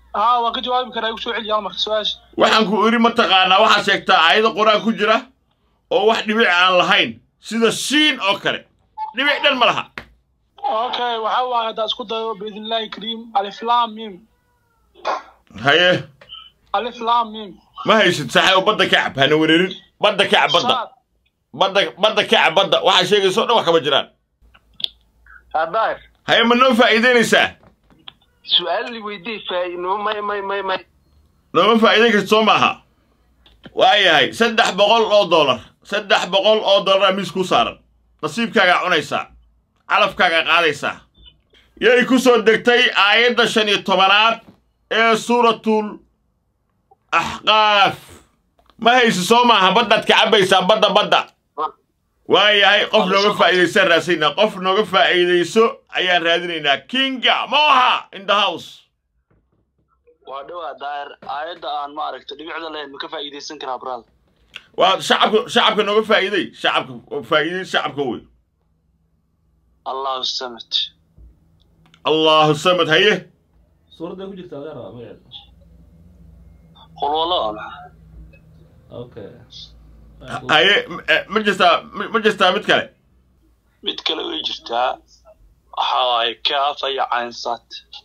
haa waan ka jawaabi karaa igu soo celiya hal marka su-aasha waxaan ku idhi mataqaanaa waxaad sheegtaa aayado qur-aan ku jira oo wax dhibic aan lahayn sida shiin oo kale dhibic dhan ma laha okay waxaa waaye haddaa isku dayo biidnillahi kariim alif lam mim haye alif lam mim ma haysid saxay badda kacab hana wereerin badda kacab badda saad badda badda kacab badda waxaa sheegaysa o dhan wax kama jiraan haddaar haye ma noo faa'iidaynaysaa su-aal li weydii faa'iino may may may may nooma faa'iidayn karta soo maaha waayahay saddex boqol oo dollar saddex boqol oo dollaraa miis kuu saaran nasiibkaagaa cunaysaa calafkaagaa qaadaysaa yay ku soo degtay aayadda shan iyo tobanaad ee suuratul axqaaf ma haysi soo maaha baddaad ka cabbaysaa badda badda waayahay qof nooga faa'iidaysaan raadsaynaa qof nooga faa'iidayso ayaan raadinaynaa kinga moha in the house waa dhowaa daahir aayadda aan ma aragta dhibicda lahayn ma ka faa'iidaysan karaa brada waa shacabka shacabka nooga faa'iiday shacabka faa'iiday shacabka wey allahu samad allahu samad haye suuradday ku jirta adeer waa magaceeda qul wallo waa maxaa okay haye m- eh, ma jirtaa ma- ma jirtaa mid kale mid kale way jirtaa waxa waaye kaafa iyo caynsaad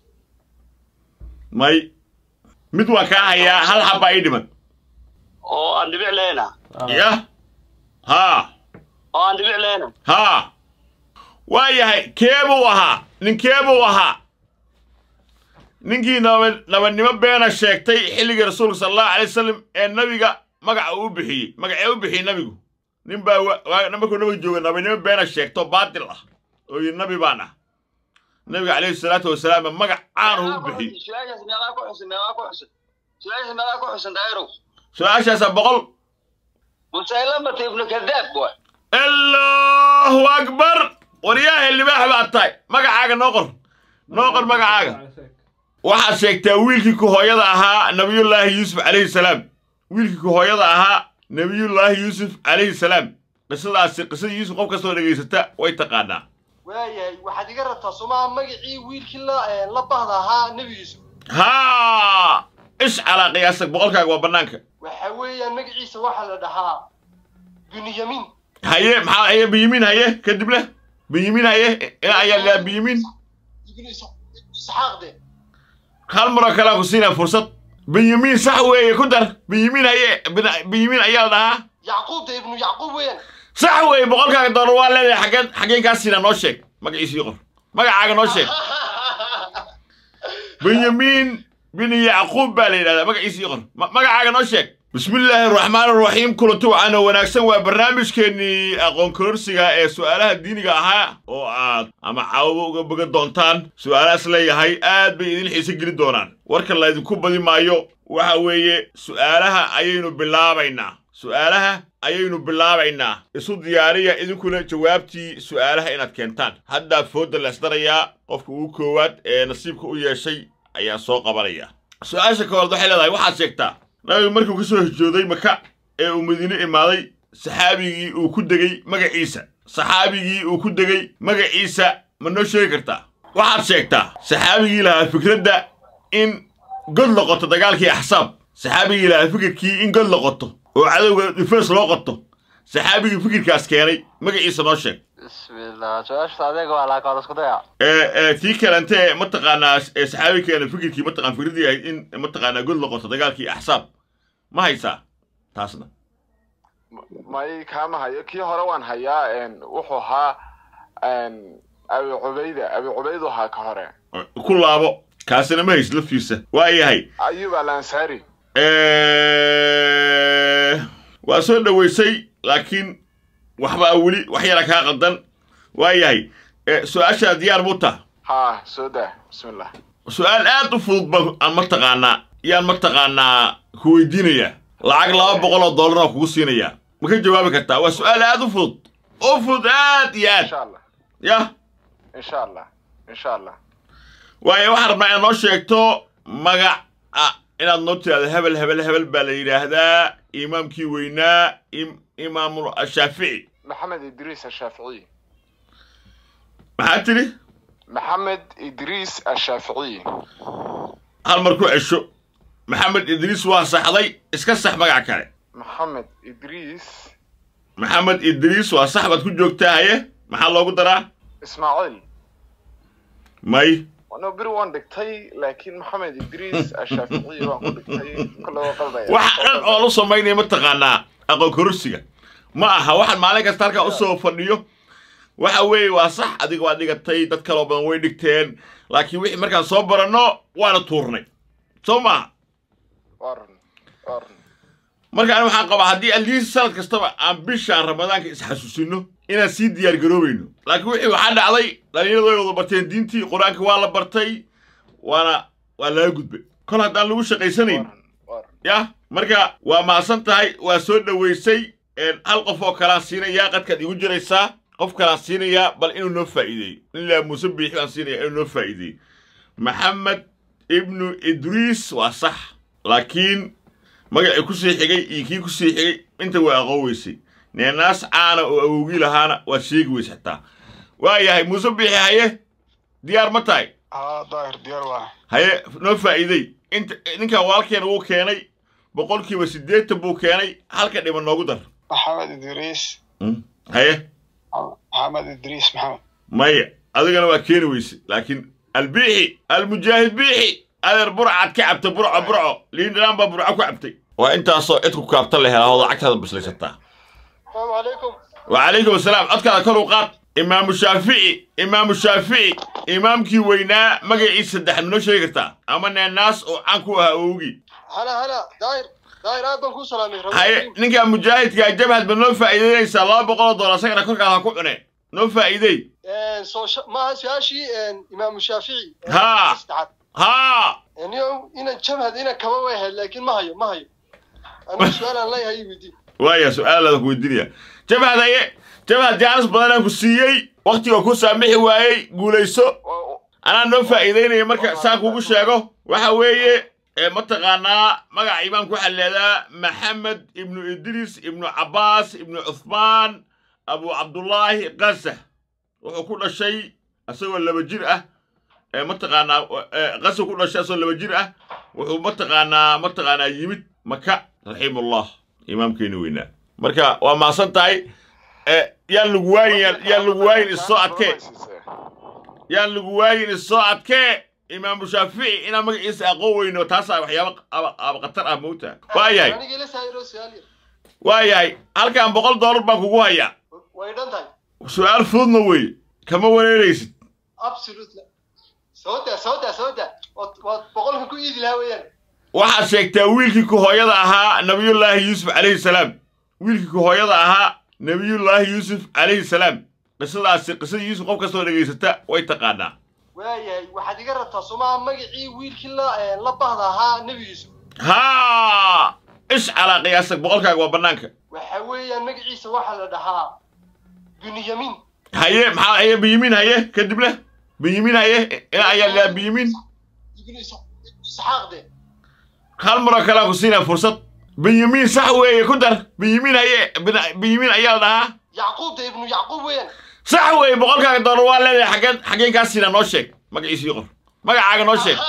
may mid waa kaa hayaa hal xabbaa ii dhiman oo aan dhibic lehna yah haa oo aan dhibic lehna haa waa yahay keebuu ahaa ninkeebuu ahaa ninkii naba nabadnimo beena sheegtay xilligii rasuulka sala allahu alay wasalam ee nabiga magaca uu u bixiyey magacee u bixiyey nabigu nin baa wa- waa- markuu nabiga jooga nabadnimo beena sheegto baatil ah oo yidhi nabi baan ah nabiga calayhi salaatu wasalaam magac caanu u bixiyey su-aashaas meeqaa ku xusan meeqaa ku xusan su-aashaas meeqaa ku xusan daahirow su-aashaasa boqol musaylamata ibnu kadaab waay allahu akbar waryaahe libaax baad tahay magacaaga noo qor noo qor magacaaga waxaad sheegtaa wiilkii ku hooyada ahaa nabiyullaahi yuusuf calayhi salaam wiilkii ku hooyada ahaa nabiyullaahi yuusuf calayhi salaam qisadaasi qisadii yuusuf qof kastoo dhegaysata way taqaanaa waayahay waxaad iga rabtaa somaha magacii wiilkii la eh, la bahda ahaa nebi yuusuf haa ish calaa qiyaasag boqolkaaga waa bannaanka waxa weeyaan magaciisa waxaa la dhahaa bunyamin haye maxaa haye benyamin haye kadib leh benyamin haye ina ayaa laa benyamin ibnu Is- isxaaq de hal maroo kalea ku siinaa fursad benyamin sax weeye ku dar benyamin haye Ben- benyamin ayaa la dhahaa yacquub de ibnu yacquub weeyaan sax weeye boqolkaaga doolar waa leedahay xaggeen xaggeen kaa siinaa noo sheeg magaciisii qor magacaaga noo sheeg benyamin bin yacquub baa la yidhahdaa magaciisii qor Ma- magacaaga noo sheeg bismillaahi araxmaan araxiim kulanti wacaana wanaagsan waa barnaamijkeennii aqoon kororsiga ee su'aalaha diiniga ahaa oo aad ama caawaba uga bogan doontaan su'aalahaas leeyahay aad bay idin xiise geli doonaan warka laydinku badi maayo waxa weeye su'aalaha ayaynu bilaabaynaa su'aalaha ayaynu bilaabaynaa isu diyaariya idinkuna jawaabtii su'aalaha inaad keentaan haddaa foodda leesdarayaa qofka ugu koowaad ee nasiibka u yeeshay ayaa soo qabanaya su-aasha koowaad waxay leedahay waxaad sheegtaa nabigu markuu ka soo hijooday maka ee uu madiine imaaday saxaabigii uu ku degay magaciisa saxaabigii uu ku degay magaciisa ma noo sheegi kartaa waxaad sheegtaa saxaabigii lahaa fikradda in god la qoto dagaalkii axsaab saxaabigii lahaa fikirkii in god la qoto oo cadowga difeens loo qoto saxaabigii fikirkaas keenay magaciisa noo sheeg bismillah su-aashaas adeega waa laakaan isku daya ee ee tii kalente mataqaanaa ee saxaabi keena fikirkii mataqaan fikradii ahayd in mataqaanaa god la qoto dagaalkii axsaab ma haysaa taasna may kaama hayo kii hore waan hayaa een, wuxuu ahaa een, abi cubayda abi cubaydu ahaa ka hore ku laabo kaasina ma haysid laftiisa waa yahay ayub al ansari Eh, waa soo dhoweysay laakiin waxbaa weli wax yara kaa qaldan waa yahay Eh, su-aashaa diyaar buu taa ha soo daa bismillah su-aal aad u fudud ba aan mataqaanaa yaan mataqaanaa ku weydiinayaa lacag laba boqol oo dollar oo kugu siinayaa ma ka jawaabi kartaa waa su-aal aad u fudud u fudud aad iyo aad insha allah yah insha allah insha allah waayo waxaan rabnaa inaad noo sheegto magac ah inaad noo tiraahdo hebel hebel hebel baa la yidhaahdaa imaamkii weynaa im- imaamul shaafici maxamed idriis ashaaficiy maxaa tidhi maxamed idriis ashaaficiy hal mar ku cesho maxamed idriis waa saxday iska sax magac kale maxamed idriis maxamed idriis waa sax baad ku joogtaa haye maxaa loogu daraa ismaaciil may ano beri waan dhigtay laakiin maxamed idriis ashaaficiyi baan ku dhigtay kale waa qaldaya wax dhan oo la samaynaya mataqaanaa aqoon kororsiga ma aha waxaan maalin kasta halkaa usoo fadhiyo waxa weeye waa sax adiga waa dhigatay dad kaloo badan way dhigteen laakiin wixii markaan soo baranno waana tuurnay soo maaha waa run waa run marka ani waxaan qabaa haddii aliis sanad kastaba aan bishaan ramadaanka isxasuusino inaan sii diyaar garoobayno laakiin wixii waxaa dhacday dhalinyaradu way wada barteen diintii qur-aanka waa la bartay waana waa laga gudbay kol haddaan lagu shaqaysanayn waa run waa run yah marka waa mahadsan tahay waa soo dhowaysay een, hal qof oo kalaan siinayaa qadkaad igu jiraysaa qof kalaan siinayaa bal inuu noo faa'iideeyo ilaa muuse biixi baan siinayaa inuu noo faa'iideeyo maxamed ibnu idriis waa sax laakiin magacii ku sii xigay iyo kii ku sii xigay inta waa aqoon weysay neenaas caana oo awowgii lahaana waad sheegi weysa xitaa waa yahay muuse biixi haye diyaar ma tahay haa daahir diyaar waa haye noo faa'iidey inta ninkan walaalkeen wuu keenay boqolkiiba siddeetan buu keenay halka dhiman noogu dar maxamed idriis haye maxamed idriis maxamed maya adigana waa keeni weyse laakiin albiixi almujaahid biixi adeer burcaad ka cabta burco burco liindhanaan baa burco ku cabtay waa intaasoo cid ku kaabta la helaa oo lacagtaada bislaysataa asalaamu calaykum وعليكم السلام أذكر كل قات إمام الشافعي إمام الشافعي إمام كي وينا مجا عيسى دحن منو شيكتا أما الناس أو عنكو هاوجي hala hala daahir daahir aad baan kuu salaamay هاي نيجا مجاهد كا جبهة بنو فائدة ليس الله بقول دولار سكر كل كذا كونه نو فائدة soo maaha su-aashii imaamu shaafici Ha. saddexaad ها niyo inaan jabhad inaan kaba way ahayd laakiin ma hayo ma hayo anigu su-aalaan leeyahay ii weydii ويا سؤال هذا كوي الدنيا جبهة هاي جبهة جالس بدنا كسيي وقتي وكو سامحي واي قوليسو Waa- anaa noo faa'iidaynaya marka saan kugu sheego waxa weeye ee mataqaanaa magaca imaamka waxaa leedaa maxamed ibnu idriis ibnu cabbaas ibnu cuthmaan abu cabdullaahi qasax wuxuu ku dhashay isagoo laba jir ah ee mataqaanaa ee qasa ku dhashay isagoo laba jir ah wuxuu mataqaanaa mataqaanaa yimid maka raximullah imaamkeeni weynaa marka waa mahadsan tahay ee yaan lagu waayin yaan lagu waayin issoo adkee yaan lagu waayin isoo adkee imaamu shaafici inaan magaciisa aqoon weyno taasaa waxyaaba aba- aba khatar ah moogta waa yahay anigii la saayiro su-aal yar waa yahay halkan boqol doolar baan kugu hayaa way dhan tahay su-aal fududna weeye kama wareeraysid absolutely soo daa soo daa soo daa waad waad boqolka ku iidi lahaa weeyaan waxaad sheegtaa wiilkii ku hooyada ahaa nabiyullaahi yuusuf calayhi salaam wiilkii ku hooyada ahaa nabiyullaahi yuusuf calayhi salaam qisadaasi qisadii yuusuf qof kastoo dhegaysata way taqaanaa waayahay waxaad iga rabtaa somaha magacii wiilkii la la bahda ahaa nebi yuusuf haa ish calaa qiyaasag boqolkaaga waa bannaanka waxa weeyaan magaciisa waxaa la dhahaa bunyamin haye maxaa haye benyamin haye kadibna benyamin haye ina ayaa laa benyamin ibnu Is- isxaaq de hal maroo kalea ku siinaa fursad benyamin sax weeye ku dar benyamin haye Ben- benyamin ayaa la dhahaa yacquub de ibnu yacquub weeyaan sax weeye boqolkaaga doolar waa leedahay xaggeen xaggeen kaa siinaa noo sheeg magaciisii qor magacaaga noo sheeg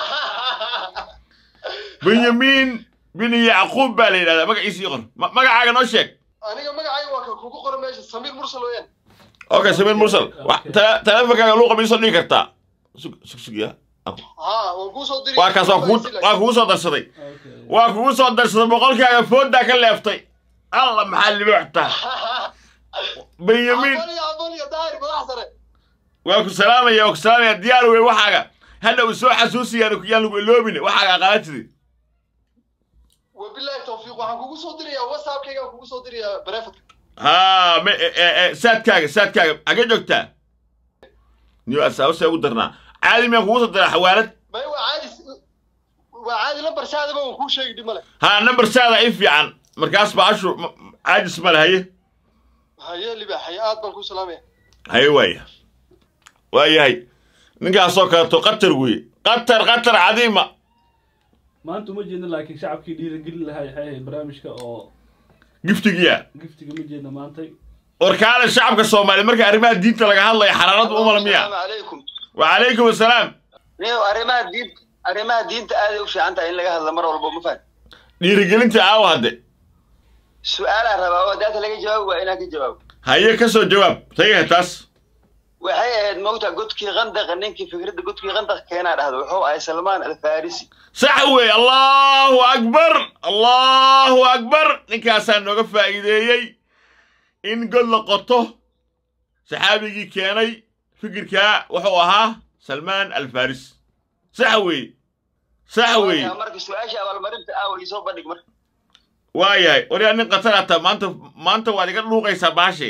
benyamin bin yacquub baa la yidhahdaa magaciisii qor Ma- magacaaga noo sheeg aniga magacayga waa ka kugu qoran meesha samiir mursal weeyaan okay samir mursal Wa- tele- teleefonkaaga luuqa miisoo dhigi kartaa sug sug sug ya haa waan kuu soo diri waa kaas waa kugu waa kugu soo darsaday Okay. waa kugu soo darsaday boqolkaaga fooddaa ka leeftay alla maxaa libooxtaa benyamin abal iyo abal iyo daahir madax sare waa ku salaamaya waa ku salaamaya diyaar wey waxaaga hadha uu soo xasuusiyaan yaan lagu iloobin waxaaga aqaatidi wabilaahi tawfiiq waxaan kugu soo dirayaa whatsappkaygaan kugu soo dirayaa barefadka haa me e- e- e, saadkaaga saadkaaga xagee joogtaa niyo asaabasee ugu darnaa caadi miyaan kugu soo daraa xawaalad may waa caadi waa caadi lambar saadaba waan kuu sheegi dhib male haa nambar saada i fiican markaas ba ashu ma- caajis male haye haye libaaxay aad baan kuu salaamaya haye waaya waayahay ninkaasoo kaleeto qatar weeye qatar qatar cadiima maanta uma jeedna laakiin shacabkii dhiirigelin lahaa waxay ahayd barnaamijka oo giftigiya giftiga ma jeedna maantay warkaale shacabka soomaaliya marka arrimaha diinta laga hadlaya xaraaradu umala miya asalaamu calaykum wacalaykum asalaam niyow arrimaha diin arrimaha diinta aaday u fiican tahay in laga hadlo mar walba ma fahan dhiirigelinta aawa hadde su-aalaa rabaa oo daata laga jawaabi waa inaan ka jawaabo haye ka soo jawaab tagay taas waxay ahayd mawta godkii qandaqa ninkii fikradda godkii qandaq keenaa dhahdo wuxuu ahay salmaan alfarisi sax wey allahu akbar allahu akbar ninkaasaa nooga faa'iideeyey in god la qoto saxaabigii keenay fikirkaa wuxuu ahaa salmaan alfaris sax wey sax wey marka su-aasha abaalmarinta aawa isoo bandhig marka waayahay waryaa nin khatar ata maanta maanta waad iga dhuuqaysaa baashe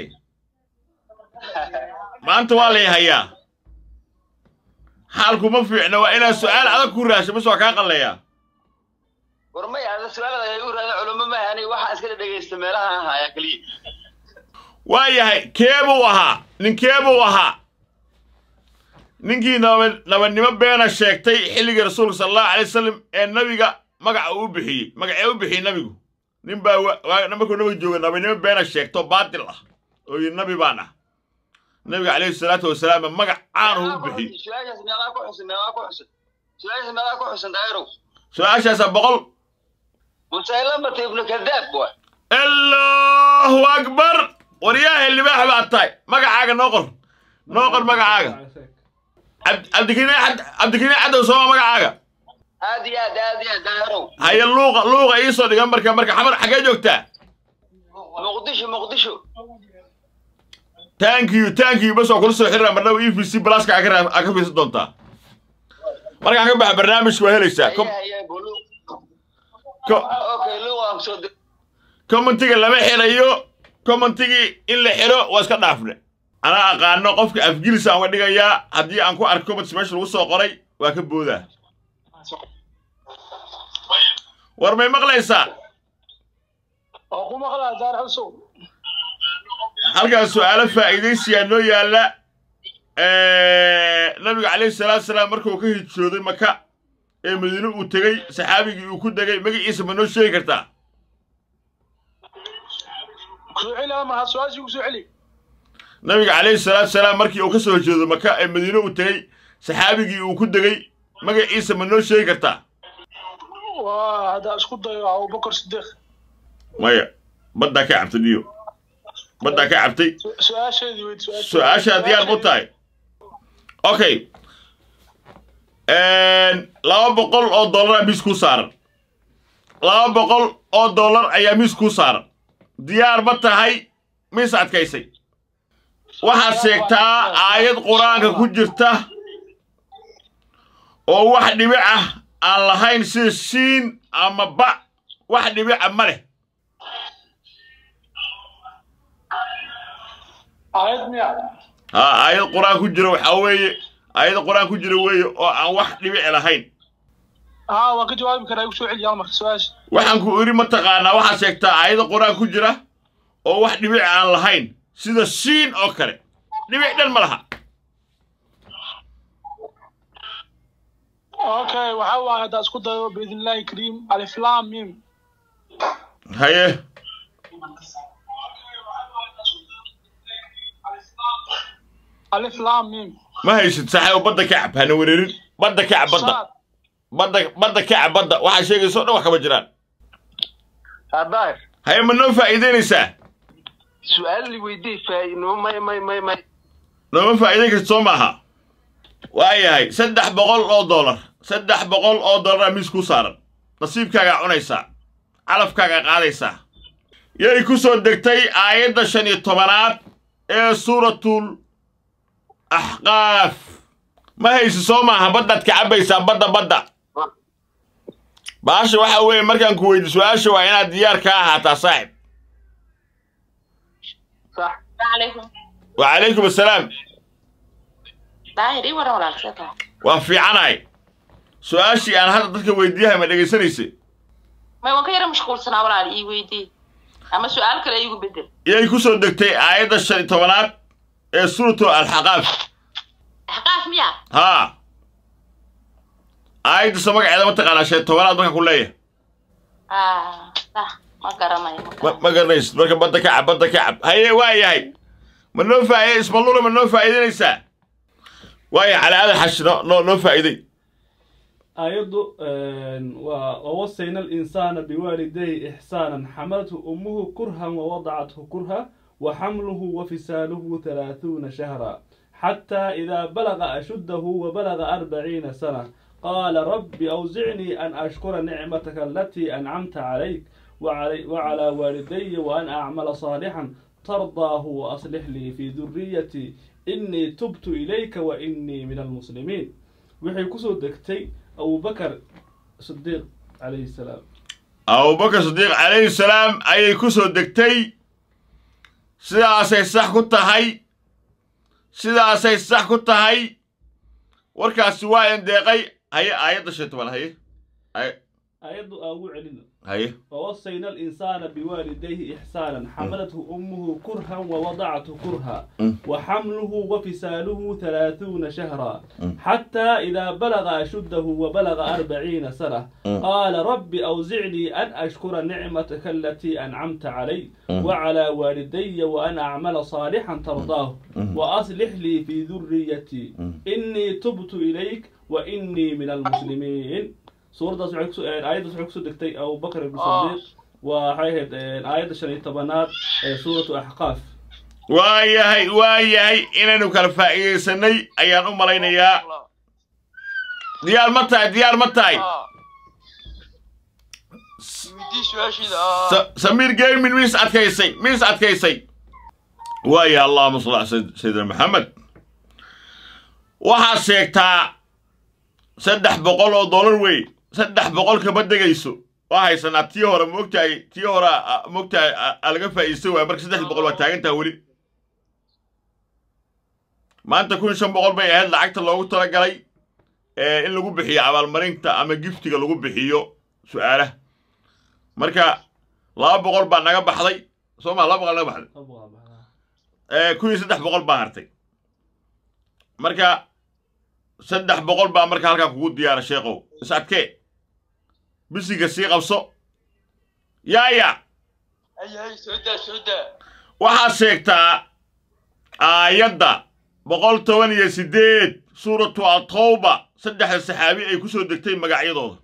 maanta waa lay hayaa xaalku ma fiicna waa inaad su'aal adag ku raasho bis waa kaa qalleeyaa war may ada su-aalada ay u raada culamo maaha aniga waxaan iska dhegaysta meelaha aan haya keliya waayahay keebuu ahaa ninkeebuu ahaa ninkii naba nabadnimo beena sheegtay xilligii rasuulka sala allahu alay wasalam ee nabiga magaca uu bixiyey magacee u bixiyey nabigu nin baa wa- waa- markuu nabiga jooga nabadnimo beena sheegto baatil ah oo yidhi nabi baan ah nabiga calayhi salaatu wasalaam magac caan uu u bixiyey su-aashaas meeqaa ku xusan meeqaa ku xusan su-aashaas meeqaa ku xusan daayarow su-aashaasa boqol musaylamata ibnu kadaab waay allahu akbar waryaahe libaax baad tahay magacaaga noo qor noo qor magacaaga Cabd- cabdikariin Cad- cabdikariin cadow sooma magacaaga aad iyo aad aad iyo aad daayarow haye luuqa luuqa iisoo dhigan marka marka xamar xaggee joogtaa muqdisho muqdisho thank you thank you bas waa kula soo xiriira marnaba e v c blaska aa ka raa- aa ka fiirsan doontaa markaan ka baxa barnaamijka waa helaysaa Com- Haye, haye, bulu. co- okay luuq aan kusoo dir commentiga lama xirayo commentigii in la xiro waa iska dhaafne anaa aqaano qofka afgilis aan uga dhigayaa haddii aan ku arko comments meesha lagu soo qoray waa ka boodaa war may maqlaysaa oo ku maqlaa daar xusow halkaas su'aalo faa'iidaysiyaa noo yaalla nabiga calayhi salaatu salaam markuu ka hijrooday maka ee madiine uu tegey saxaabigii uu ku degay magaciisa ma noo sheegi kartaa kusoo celi ama ha su-aashii kusoo celi nabiga calayhi salaatu salaam markii uu ka soo hijrooday maka ee madiine uu tegey saxaabigii uu ku degey magaciisa ma noo sheegi kartaa waa haddaa isku dayo abubakar sidiiq maya baddaa ka cabtay dhiyo baddaa ka cabtay Su- su-aasheedii weyd su-aasheedii. su-aashaa diyaar mu tahay okay laba boqol oo dollar miis kuu saaran laba boqol oo dollar ayaa miis kuu saaran diyaar ma tahay miis adkaysay waxaad sheegtaa aayad qur-aanka ku jirta oo wax dhibic ah aan lahayn sida siin ama ba wax dhibica ma leh aayad miya ها آيات قرآن كجرا وحوي آيات قرآن كجرا وي أو عن واحد دبع لهين haa waan ka jawaabi karaa igu soo celi hal mar su-aasha waxaan ku iri mataqaanaa waxaad sheegtaa aayada qur-aan ku jira oo wax dhibic aan lahayn sida siin oo kale dhibic dhan ma laha okay waxaa waaye haddaa isku dayo biidnillahi kariim aliflam mim haye aliflam mim ma haysid saxay badda ka cab hana wereerin badda ka cab badda saad badda badda ka cab badda waxaa sheegaysa oo dhan wax kama jiraan daahir haye ma noo faa'iidaynaysaa su-aal li weydii faa'iidnimo may may may may nooma faa'iidayn karta soo maaha waayahay saddex boqol oo dollar saddex boqol oo dollar miis kuu saaran nasiibkaagaa cunaysaa calafkaagaa qaadaysaa yay ku soo degtay aayadda shan iyo tobanaad ee suuratul axqaaf ma haysi soo maaha baddaad ka cabbaysaa badda badda baasha waxa weeye markaan ku weydi su-aasha waa inaad diyaar ka ahaataa saaxib sax عليكم wacalaykum assalaam daahir ii waran walaalkeeta waa fiicanahay su-aashii aan hadda dadka weydiiyahay ma dhegaysanaysa may waan ka yara mashquulsanaa walaal ii weydii ama su-aal kale iigu bedel yay ku soo degtay aayadda shan iyo tobanaad ee suuratu alxaqaaf axqaaf miya haa aayaddasa magaceeda ma taqaanaa shan iyo tobanaad markaan ku leeyahay ah sax ma garanayo ma ma garanayo ma garanaysid marka badda ka cab badda ka cab haye waa yahay ma noo faa'iiday ismalula ma noo faa'iidaynaysaa waaya calaa aadan xashi noo noo noo faa'iiday aayaddu waa wawasayna alinsaana biwaalidayhi ixsaanan xamalathu ummuhu kurhan wawadacathu kurha وحمله وفصاله ثلاثون شهرا حتى إذا بلغ أشده وبلغ أربعين سنة قال رب أوزعني أن أشكر نعمتك التي أنعمت عليك وعلي وعلى والدي وأن أعمل صالحا ترضاه وأصلح لي في ذريتي إني تبت إليك وإني من المسلمين وحي كسو دكتي أبو بكر صديق عليه السلام أبو بكر صديق عليه السلام أي كسو دكتي sidaasay sax ku tahay sidaasay sax ku tahay warkaasi waa endeeqay haye aayadda shan toban haye aayaddu aa ugu celino haye ووصينا الإنسان بوالديه إحسانا حملته أمه كرها ووضعته كرها وحمله وفصاله ثلاثون شهرا حتى إذا بلغ أشده وبلغ أربعين سنة قال رب أوزعني أن أشكر نعمتك التي أنعمت علي وعلى والدي وأن أعمل صالحا ترضاه وأصلح لي في ذريتي إني تبت إليك وإني من المسلمين suuradaas waxay kuso aayaddaas waxay kusoo degtay abubakar ibn sadiiq waxay ahayd aayadda shan iyo tobanaad ee suuratu axqaaf waayahay waayahay inaynu kala faa'iidaysanay ayaan u malaynayaa diyaar ma tahay diyaar ma tahay weydii su-aashiida ah samiir gaming miis adkaysay miis adkaysay waaya allahuma salli ala sayidina maxamed waxaad sheegtaa saddex boqol oo dollar wey saddex boqol kama degayso waa haysanaa tii hore moogtahay tii hore moogtahay aa laga faa'iidaysan waaya marka saddex boqol waa taagantaha weli maanta kun shan boqol bay ahayd lacagta loogu talagalay in lagu bixiyo abaalmarinta ama giftiga lagu bixiyo su'aalaha marka laba boqol baa naga baxday soo maa laba boqol naga baxday kun iyo saddex boqol baa hartay marka saddex boqol baa marka halkaa kugu diyaara sheekow is adkee bisiga sii qabso yaaya hay hay soo daa soo daa waxaad sheegtaa aayadda boqol toban iyo siddeed suuratu atawba saddexda saxaabi ay ku soo degtay magacyadooda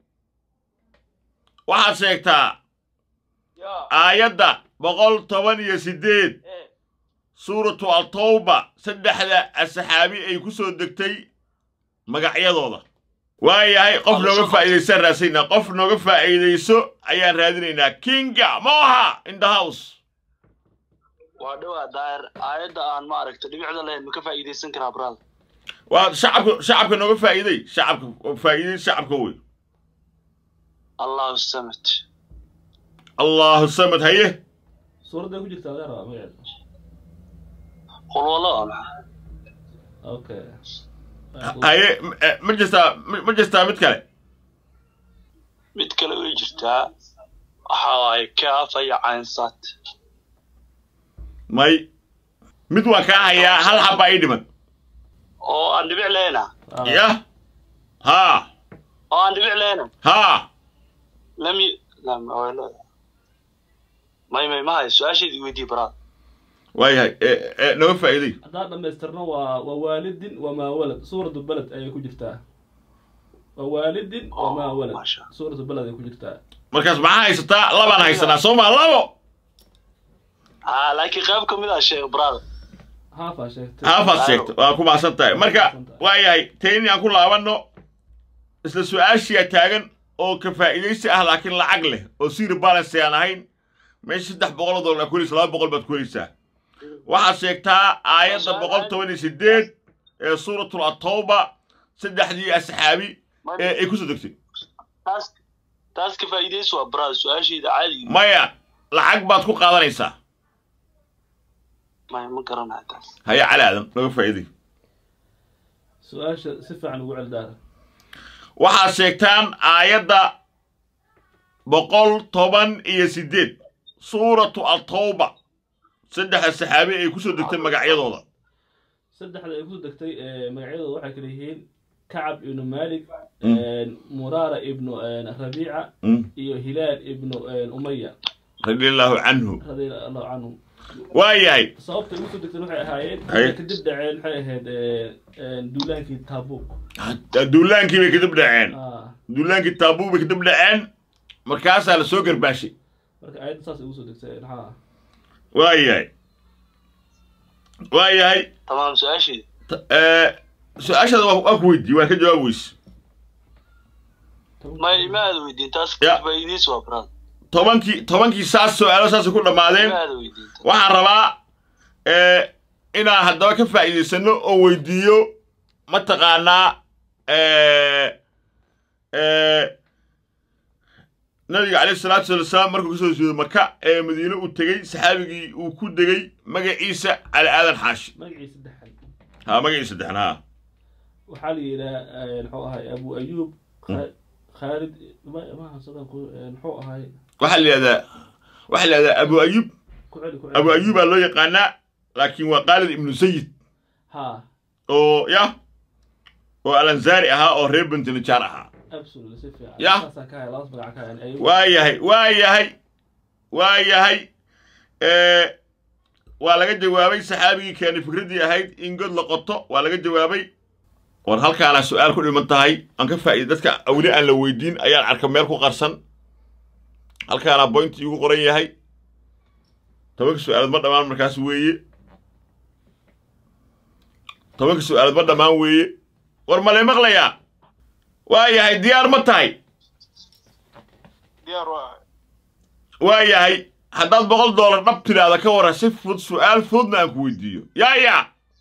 waxaad sheegtaa yaa aayadda boqol toban iyo siddeed ee suuratu atawba saddexda saxaabi ay ku soo degtay magacyadooda waayahay qof nooga faa'iidaysaan raadsaynaa qof nooga faa'iidayso ayaan raadinaynaa kinga moha in the house waa dhowaa daayir aayadda aan ma aragta dhibicda lahayn ma ka faa'iidaysan karaa brada waa shacabka shacabka nooga faa'iiday shacabka faa'iiday shacabka wey allahu samad allahu samad haye suuradday ku jirta adeer magaceeda qulwalo okay haye m- ma jirtaa ma jirtaa mid kale mid kale way jirtaa waxa waaye kaafa iyo caynsat may mid waa kaa hayaa hal xabbaa ii dhiman oo aan dhibic lehna yah haa oo aan dhibic lehna haa lam y lam way leedahay may may ma hayo su-aasheedii weydii brada waayahay e- e, nooga faa'iiday haddaan dhammaystirno waa waa waalidin wamaa walad suuratu baled ayay ku jirtaa waa waalidin wamaa walad maasha suuratu baled ay ku jirtaa markaas maxaa haysataa labaan haysanaa soo maa labo ha laakiin qayb ka mid ah sheeg brada haafaa sheegtay haafaad sheegto waa ku maasan tahay marka waayahay tayni aan ku laabanno isla su-aashiyaa taagan oo ka faa'iidaysi ah laakiin lacag leh oo siri balance aan ahayn meesha saddex boqol oo dollar ku helaysa laba boqol baad ku helaysaa waxaad sheegtaa aayadda boqol toban iyo sideed ee suuratul atawba saddexdii asxaabi ee ay kusoo degtay taas taas ka faa'iidaysi waa brada su-aasheeda caadiga maya lacag baad ku qaadanaysaa may ma garanayo taas haya cali aadan nooga faa'iiday su-aasha si fiican ugu celdaara waxaad sheegtaan aayadda boqol toban iyo siddeed suuratu atawba saddexda saxaabi ay kusoo degtay magacyadooda saddexda ay kusoo degtay ee, magacyadooda waxay kala yihiin kacab ibnu malik Mm. muraara ibnu rabiica Mm. iyo hilaal ibnu umaya radiallahu canhu radia allahu canhum waayahay sababta igu soo degteen waxay ahaayeen Haye. kadib dhaceen waxay ahayd eh, eh, duulaankii taabuuk duulaankii bay kadib dhaceen Ah, duulaankii taabuu bay kadib dhaceen markaasaa la soo garbaashay marka aayadda saas igu soo degteen ha waayahay waayahay tamaam su-aashii T- eh, su-aashaada waa waa ku weydiiyey waa ka jawaab weyse ma ima aada weydiin taas Ya. faa'iidaysi waa brad tobankii tobankii saas su-aalo saasay ku dhammaadeen ima aada weydiin waxaan rabaa eh, inaan haddaba ka faa'iidaysano oo weydiiyo mataqaanaa eh, eh, nabiga calayhi salaatu wasalaam markuu kasoo jeedo maka ee madiine uu tegey saxaabigii uu ku degey magaciisa cali aadan xaashi magacii saddexaad ha magaciisa saddexan ha waxaa la yidhaha eh, muxuu ahay abu ayub Kha- khaalid ma- maaha sadan ku eh, muxuu ahay waxaa la yidhahdaa waxaa la yidhahdaa abu ayub ku celi ku celi abu ayubaa loo yaqaanaa laakiin waa khaalid ibnu sayid ha oo ya oo alansaari ahaa oo reer bentinajaar ahaa absolutely si fiican Ya. saasaan ka hay labas magac ka hayan ayub waa yahay waa yahay waa yahay Eh, waa laga jawaabay saxaabigii keenay fikraddii ahayd in god la qoto waa laga jawaabay war halkaana su-aal ku dhiman tahay aan ka faa'iida dadka weli aan la weydiin ayaan arka meel ku qarsan halkaana boynti igu qoran yahay tobanka su-aalood ma dhammaan markaas weeye tobanka su-aalood ma dhammaan weeye war ma lay maqlayaa waa yahay diyaar ma tahay diyaar waa ahay waa yahay haddaad boqol doolar dhab tidhaahda ka warran si fudud su'aal fududna aan ku weydiiyo yaa yaa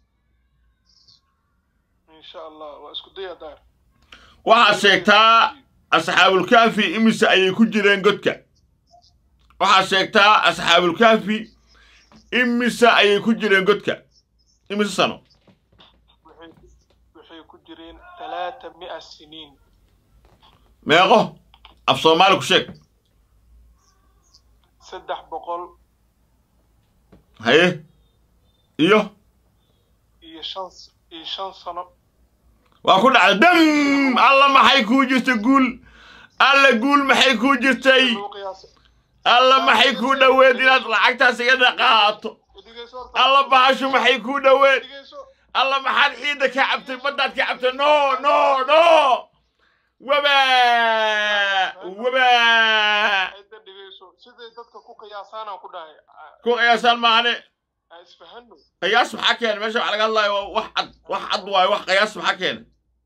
insha allah waa isku daya daar waxaad sheegtaa asxaabulkaafi imise ayay ku jireen godka waxaad sheegtaa asxaabulkaafi imise ayay ku jireen godka imise sano waxay waxay ku jireen talaata mi'a siniin meeqo af soomaali ku sheeg saddex boqol haye iyo iyo shan iyo shan sano waa ku dhacday dam alla maxay kuu jirtay guul alla guul maxay kuu jirtay lagu qiyaasay alla maxay kuu dhoweed inaad lacagtaas iga dhaqaato dhegeyso horta alla bahashu maxay kuu dhoweed dhegeyso alla maxaad ciidda ka cabtay baddaad ka cabtay no no no waba waba cidda dhegeyso siday dadka ku qiyaasaanaan ku dhahay ku qiyaasaan maahane aan isfahano qiyaas maxaa keena meesha wax laga hadlaayo waa wax cad wax cad waayo wax qiyaas maxaa keena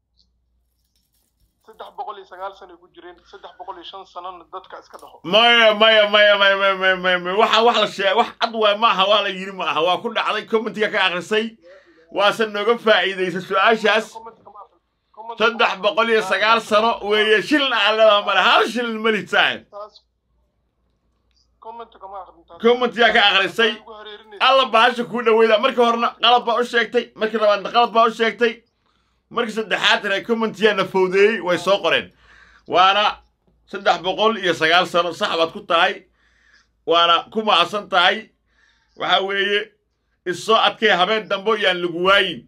saddex boqol iyo sagaal sano ay ku jireen saddex boqol iyo shan sanona dadka iska dhaho maya maya maya maya maya maya maya maya waxa wax la sheegay wax cad waay ma aha waa la yidhi ma aha waa ku dhacday commentiga ka akhrisay waase nooga faa'iidaysay su-aashaas saddex boqol iyo sagaal sano weeye shilin aan leedaha male hal shilin mali saaxib taas comment kama aqrin taas commentiga ka akhrisay ugu hareerinaysa alla bahasha kuu dhaweyda markii horena qalad baa u sheegtay markii labaadna qalad baa u sheegtay markii saddexaad reer commentiyaana fowdeeyey way soo qoreen waana saddex boqol iyo sagaal sano sax baad ku tahay waana ku mahadsan tahay waxa weeye issoo adkay habeen dambo yaan lagu waayin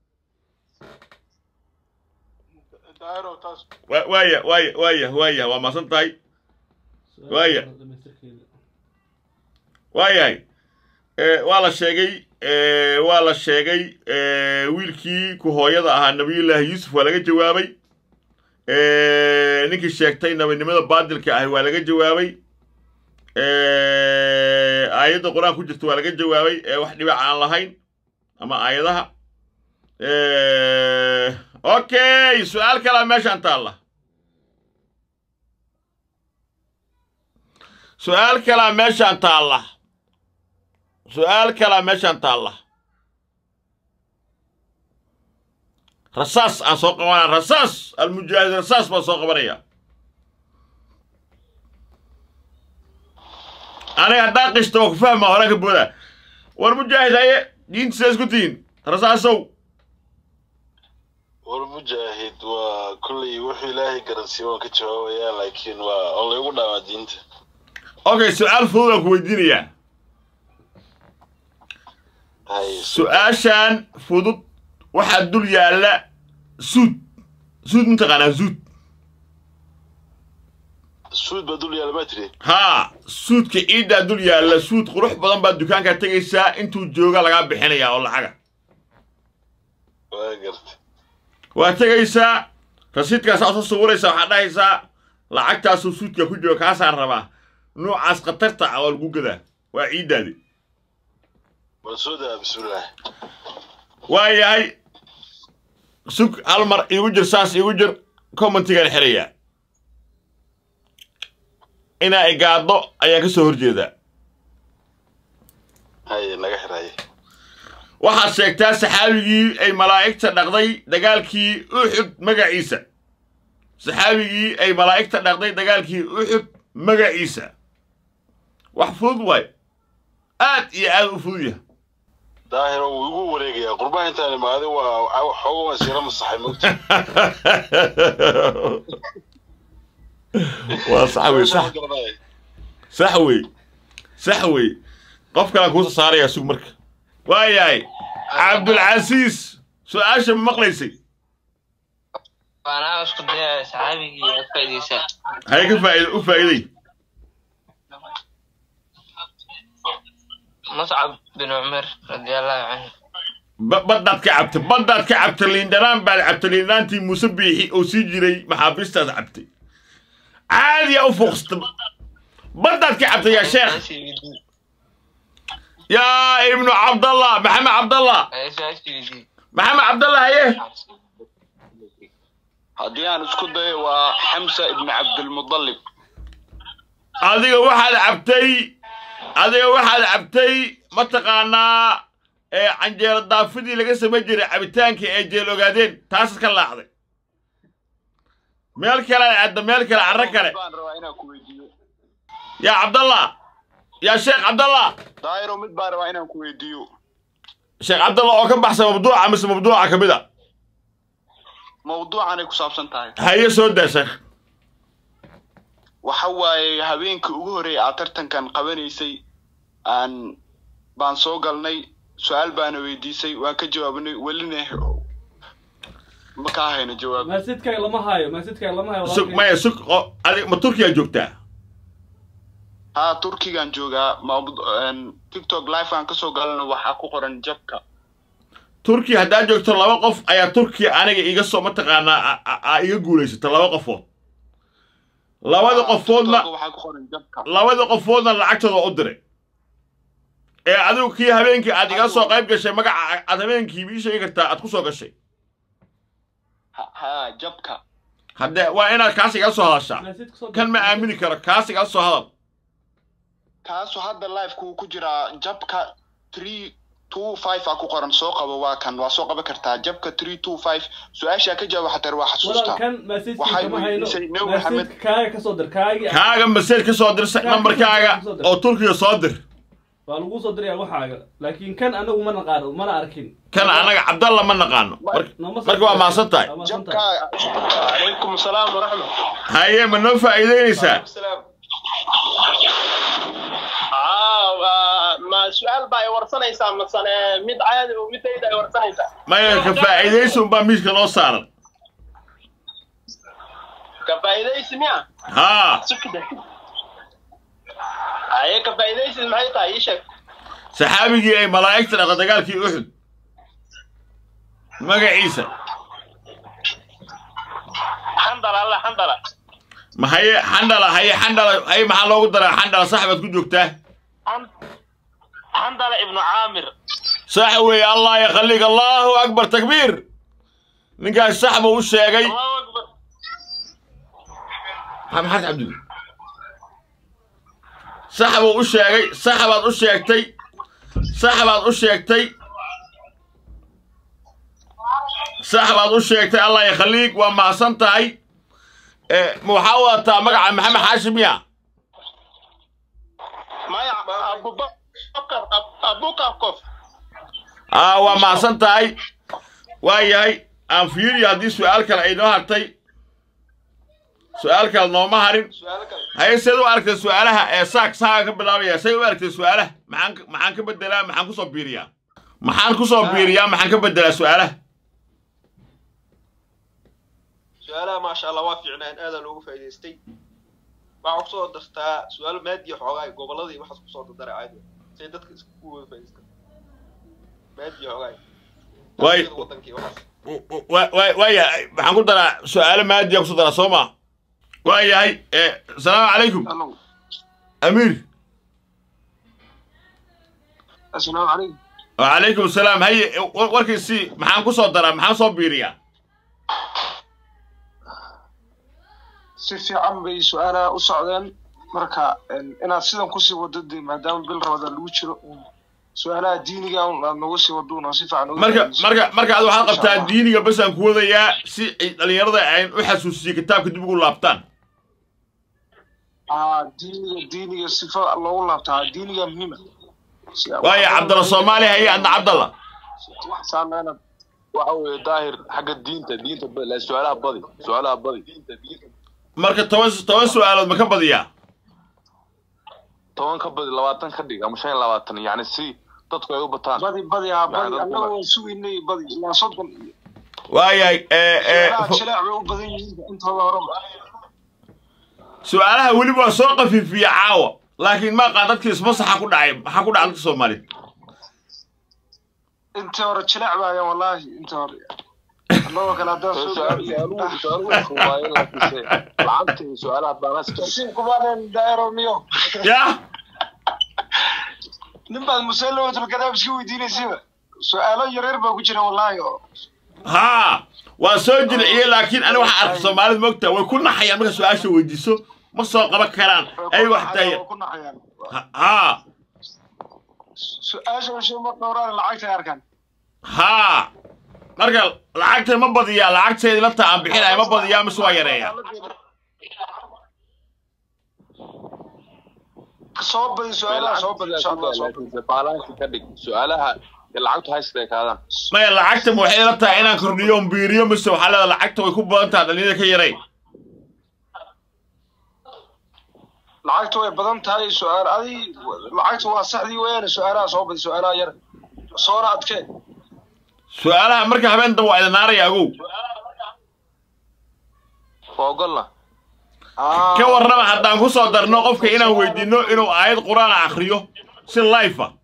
daayiro taas Wa- waaya waaya waaya waaya waa mahadsan tahay Waaya. waayahay Eh, waa la sheegay eh, waa la sheegay eh, wiilkii ku hooyada ahaa nabiyullaahi yuusuf waa laga jawaabay Eh, ninkii sheegtay nabinimada baadilka ahi waa laga jawaabay Eh, aayadda qur-aan ku jirta waa laga jawaabay ee wax dhibac aan lahayn ama aayadaha Eh, okay su-aal kalaa meeshaan taalla su-aal kalaa meeshaan taalla su-aal kalaa meeshaan taalla rasaas aan soo qabanaa rasaas almujaahid rasaas baan soo qabanaya aniga haddaan qishto waa ku fahmaa horaan ka booda war mujaahid haye diinta sidaa isku tihiin rasaasow war mujaahid waa kolley wuxuu ilaahay garansiiye waan ka jawaabayaa laakiin waa oo laygu dhaamaa diinta okay su-aal fudud aan ku weydiinayaa hay su-aashaan fudud waxaa dul yaalla suud suud mataqaanaa suud suud baa dul yaala ma tiri haa suudka ciiddaa dul yaalla suud qurux badan baad dukaankaa tegaysaa intuu jooga lagaa bixinayaa oo lacaga waa garta waa tegaysaa rasiidkaasaa soo sawiraysaa waxaad dhahaysaa lacagtaasuu suudka ku jooga kaasaan rabaa noocaas khatarta ah waa lagu gadaa waa ciiddaadi waa soo daa bismillaah waa yahay sug hal mar iigu jir saas iigu jir commentigaan xirayaa inaa igaaddo ayaan ka soo horjeedaa haye naga xiraye waxaad sheegtaa saxaabigii ay malaa'igta dhaqday dagaalkii uxud magaciisa saxaabigii ay malaa'igta dhaqday dagaalkii uxud magaciisa wax fudud waay aad iyo aad u fudud yahay daahiro wuu igu wareegayaa qurbaha intaan imaaday waa xooga waan siira masaxay mogta waa sax wey sax sax wey sax wey qof kalaan kuusa saarayaa sug marka waa yahay cabdulcasiis su-aasha ma maqlaysay waana isku dayaya saxaabigii aad faa'iidaysaa haye ka faa'iida u faa'iiday muscab bin cumar radiallahu canhu ba- baddaad ka cabtay baddaad ka cabtay liindhanaan baad cabtay liindhanaantii muuse biixi oo sii jiray maxaabiistaad cabtay caadiyaa u fuuqsata baddaad ka cabtay yaa sheekh Su-aashii weydii. yaa ibnu cabdallah maxamed cabdallah Haye su-aashii weydii. maxamed cabdallah haye haddii aan isku dayo waa xamsa ibni cabdilmudallib adiga waxaad cabtay adiga waxaad cabtay mataqaanaa ee canjeero daafidii laga samayn jiray cabitaanka ee jeel ogaadeen taasaad ka laacday meel kale adda meel kale carro kale baan rabaa inaan ku weydiiyo yaa cabdallah yaa sheekh cabdallah daahiro mid baan rabaa inaan ku weydiiyo sheekh cabdallah oo ka baxsan mabduuca mise mabduuca ka mid a mawduucanay ku saabsan tahay haye soo daa sheekh waxa waaye habeenkii ugu horreeyay aad tartankan qabanaysay aan baan soo galnay su-aal baana weydiisay waan ka jawaabnay welina ma kaa hayno jawaab maasidkaaga lama hayo maasidkaaga lama hayo sug maya sug oo adig ma turkiyaa joogtaa haa turkigan joogaa mawd- een, tiktok live aan kasoo galana waxaa ku qoran jabka turkiya haddaad joogto laba qof ayaa turkiya aniga iga soo mataqaanaa a- a- a iga guulaysata laba qofood labada qofoodna TikTok waxaa ku qoran jabka labada qofoodna lacagtooda u diray ee adigu kii habeenkii aad iga soo qayb gashay magaca aad habeenkii ii sheegi kartaa aad ku soo gashay Ha- haa jabka haddee waa inaad kaas iga soo hadashaa maasidka soo kan ma aamini karo kaas iga soo hadal kaasu hadda livekuu ku jiraa jabka three two five aa ku qoran soo qabo waa kan waa soo qaban kartaa jabka three two five su-aashaa ka jawaab xatar waa xasuustaa walaalkan maasidkii Waxay kama hayno weydiisay Nabi Maxamed. maasidka kaaga kasoo dir kaagii kaaga maseej ka soo dirsa nambarkaaga oo turkiga soo dir waa lagu soo diraya waxaaga laakiin kan anagu ma naqaano mana arkin kan anaga cabdalla ma naqaano Mar- Nooma soo marka waa mahadsan tahay Waa mahadsan jabka tahay. calaykum asalaam waraxmat haye ma noo faa'iidaynaysaa salaam aa ma su-aal baa ay warsanaysaa masane mid caadi oo midayda ay warsanaysaa maya ka faa'iidaysi unbaa miiska noo saaran ka faa'iidaysi miya haa aye ka faa'iidaysi maxay tahay ii sheeg saxaabigii ay malaa'igta dhaqda dagaalkii uxud magaciisa xandala alla xandala ma haye xandhala haye xandhala haye maxaa loogu daraa xandhala sax baad ku joogtaa Xan- xandala ibnu caamir sax weeye allah yakhallig allahu akbar takbiir ninkaas sax buu u sheegay allahu akbar maxamed cabdul sax buu u sheegay sax baad u sheegtay sax baad u sheegtay sax baad u sheegtay allah yakhalliig waa mahadsan tahay ee ma waxaa wadataa magaca maxamed xaashim ya maya abubakar abukakov aa waa mahadsan tahay waa yahay aan fiiriyo haddii su'aal kale ay noo hartay su'aal kale nooma harin haye seed u aragtay su'aalaha ee saak saaga ka bilaabaya say u aragtay su'aalaha maxaan ka- maxaan ka bedelaa maxaan kusoo biiriyaa maxaan kusoo biiriyaa maxaan ka bedelaa su'aalaha su-aalaha maasha allah waa fiicnaan aadaa loogu faa'iidaystay waxaa kusoo dartaa su-aalo maadiya xoogaa goboladii waxaas kusoo dardaray aayadda say dadka isku wada faa'iideysta maadiya xoogaa Waay. Taariikhda waddanka iyo waxaas wa- wa- waaya waxaan ku daraa su-aalo maadiya kusoo daraa soo ma waayahay eh, asalaamu calaykum amiir asalaamu calaykum wacalaykum asalaam haye war- warkiisii maxaan kusoo daraa maxaan soo biiriyaa si fiican bay su-aalaha u socdeen marka een, inaad sidan kusii wado dee maadaama bil rabada lagu jiro su-aalaha diiniga un aad nagu sii wado una si fiican uga marka faa'iideyso. marka marka ad waxaad Insha qabtaa Allah. diiniga bas aan ku wadayaa si ay dhallinyarada ayn u xasuusiyo kitaabka dib ugu laabtaan aa diiniga diiniga sifa loogu laabtaa diiniga muhiima waaya cabdalla soomaali haye adna cabdalla saameyna waxa weeye daahir xagga diinta diinta ba- la- su-aalaha badi su-aalaha badi marka toban toban su-aalood ma ka badiyaa toban ka badi labaatan ka dhig ama shan iyo labaatan yacni si dadku ay u bataan badi badi haa badi Yacni dadku annaga waan sugaynay badi ilaa soddon iyo waayahay eh, eh, su-aalaha fo- jileec bay u badan yihiin intooda horeba su-aalaha weli waa soo qafiifiya caawa laakiin maaqa dadkii ismasaxa ku dhacay maxaa ku dhacay dadka soomaaliyeed intii hore jileec baayaan wallaahi intii hore annagoo kale haddaan soo su-aaluhu su-aaluhu fududaayeen laakiinse lacagta iyo su-aalaha baanaska nasiibkumaaneen daayaro miyo ya nin baad musalamatul kadaab iska weydiinaysiba su-aalo yaryar baa ku jira wallaahi oo haa waa soo jilciyey laakiin ani waxaa arkay soomaalida moogtaa way ku naxayaan marka su-aasha weydiiso ma soo qaban karaan ayagoo xataa ku naxayaan haa su-aasha ushe ma dhowraan lacagta ay arkaan haa marka lacagta ma badiyaa lacagteedi la taa aan bixinaya ma badiyaa mise waa yareeyaa soo badi su-aalaha soo badi insha allah soo badi laakiinse baalaansi ka dhig su-aalaha iyo lacagtu haysta ay kaadaan maya lacagta ma waxay la tahay inaan kordhiyo on biiriyo mise waxaa leedahay lacagta way ku badan tahay dhalinyada ka yaray lacagtu way badan tahay su-aal adi lacagtu waa saxdii weyaane su-aalaha soo badi su-aalaha yar soona adkee su-aalaha marka habeen dambe waa idin naaraya agow waa ogolna ka warrama haddaan ku soo darno qofka inaan weydiinno inuu aayad qur-aana akhriyo si life ah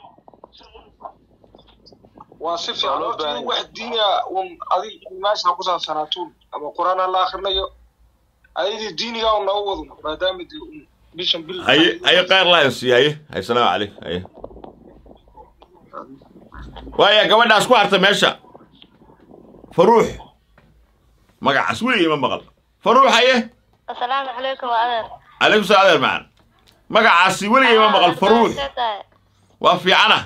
waa si fiican horta in wax diiniga un adig meesha ku saabsanaatuun ama qur-aan ha la akrinayo ayadii diiniga un noogu wado maadaama dee un bishan bil haye haye khayr lahayn siiye haye haye salaamu calaykum haye waaya gabadhaas ku harta meesha faruux magacaas weligay ma maqal faruux haye asalaamu calaykum adeer calaykum salaam adeer macaan magacaasi weligay ma maqal faruux waa fiicana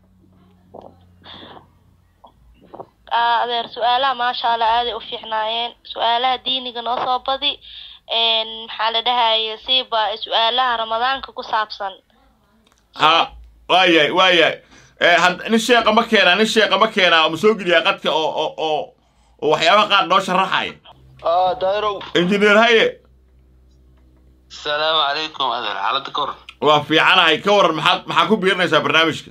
Aa, adeer su-aalaha maasha allah aaday u fiicnaayeen su-aalaha diiniga noo soo badi een, maxaa la dhahaye siiba su-aalaha ramadaanka ku saabsan ha waayahay waayahay Eh, had- nin sheeqa ma keenaa nin sheeqa ma keenaa ma soo geliyaa qadka oo oo oo oo waxyaabaha qaar noo sharaxaya اه دايرو injineer haye السلام عليكم هذا حالتك كور waa fiicanahay ka waran maxaad maxaa ku biirinaysaa barnaamijka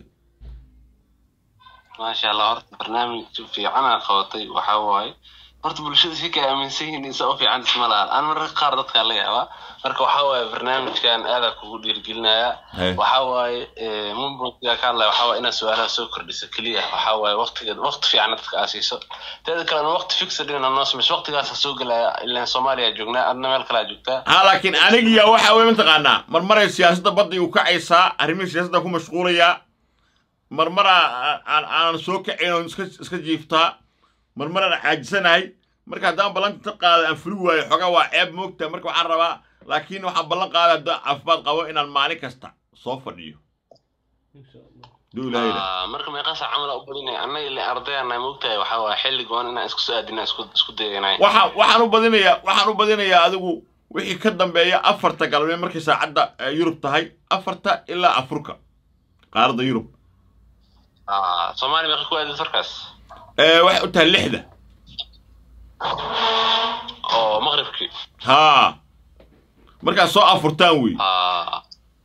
ما شاء الله هرت برنامج في عنا خواتي وحواي هرت بلشد فيك من سين إنسان في عند اسم الله أنا مرة قاردت قال لي marka waxaa waaye barnaamijkan aada kugu dhiirgelinayaa Hey. waxaa waaye eh, mumbrunkiga ka hadlaya waxaa waaye inaad su-aalaha soo kordhiso keliya waxaa waaye waqtiga waqti fiican dadka aa siiso teeda kalena waqti fixed dhina noo samayso waqtigaasa soo gelaya ilaan soomaaliya joognaa adna meel kalaa joogtaa ha laakiin anigiya waxa weye mataqaanaa marmaray siyaasadda badda igu kacaysaa arrimihii siyaasadda ku mashquulayaa marmaraa aan aanan soo kacayn oon iska iska jiiftaa marmaraan caajisanahay marka haddaan ballanta qaada aan fuli waayo xogaa waa ceeb moogta marka waxaan rabaa laakiin waxaan ballan qaada haddaan caafimaad qabo inaan maalin kasta soo fadhiyo duu ilaahay Ah, marka meeqaasa camala u badinay annaga ilaa ardayana moogtahay waxaa waaye xilli goon inaan isku soo aadina isku isku dayanay waxaan waxaan u badinayaa waxaan u badinayaa adigu wixii ka dambeeya afarta galabnimo markay saacadda eh, yurub tahay afarta ilaa afurka qaaradda yurub Ah, soomaaliya meeqa ku aadid farkaas Eh, waxay u tahay lixda oo maqribkii haa markaad soo afurtaan wey Ah.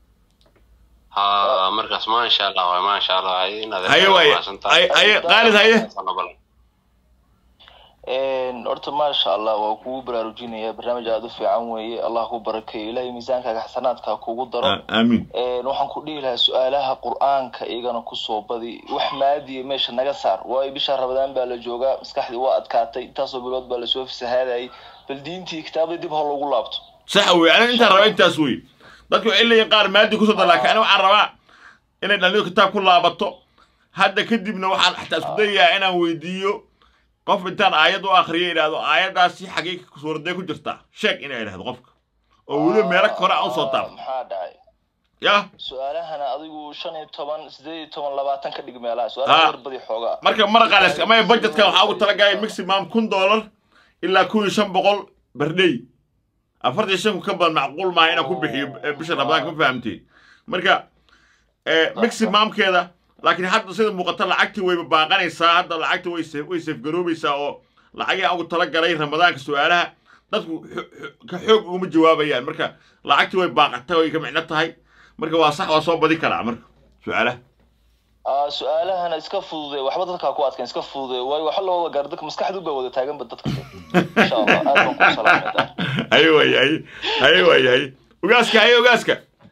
Ah, markaas maasha allah waay maasha allah hay inaad Haye waaye. Haye- haye, Khalid, haye. horta maasha allah waa kugu baraarujinaya barnaamij aada u fiican weeye allah ku barakeeyo ilaahay miisaankaaga xasanaadka ha kugu daro A- aamiin waxaan ku dhihi lahaa su-aalaha qur-aanka iyagana kusoo badi wax maadiya meesha naga saar waayo bisha rabadaan baa la joogaa maskaxdii waa adkaatay intaasoo bilood baa lasoo fasahaadayay bal diintii kitaabadii dib ha loogu laabto sax wey aniga intaan rabaa intaas wey dadku waxay leeyihin qaar maadi kusoo dar laakiin aniga waxaan rabaa inay dhalinyaro kitaab ku laabato hadda kadibna waxaan xataa isku dayayaa inaan weydiiyo qof intaan aayad u akriyo idhaahdo aayaddaasi xagee suuraday ku jirtaa sheeg inay idhahdo qofka oo weliba meelo kore aan usoo taab maxaa dhacay yah su-aalahana adigu shan iyo toban sideed iyo toban labaatan ka dhig meelaha Ah. su-aalaha yar badi xoogaa marka maraqaales ama budgetka waxaa ugu talagalay maximum kun dollar ilaa kun iyo shan boqol berdhey afartan iyo shan kun ka badan macquul maaha inaan ku bixiyo eh, bisha rabadaanka ma fahamtay marka eh, maximumkeeda laakiin hadda sida muuqata lacagtii wayba baaqanaysaa hadda lacagtii way se- way safgaroobaysaa oo lacagii aan ugu talagalay ramadaanka su-aalaha dadku xo- xo- ka xoog uguma jawaabayaan marka lacagtii way baaqatay way ka micno tahay marka waa sax waa soo badi karaa marka su-aalaha Ah, su-aalahana iska fudude waxba dadkaa ku adkan iska fudude waayo waxa loo wada gaara dadka maskaxdu baa wada taaganba dadka insha allah aad baan ku salaamay haye waay haye haye waay haye ogaaska haye ogaaska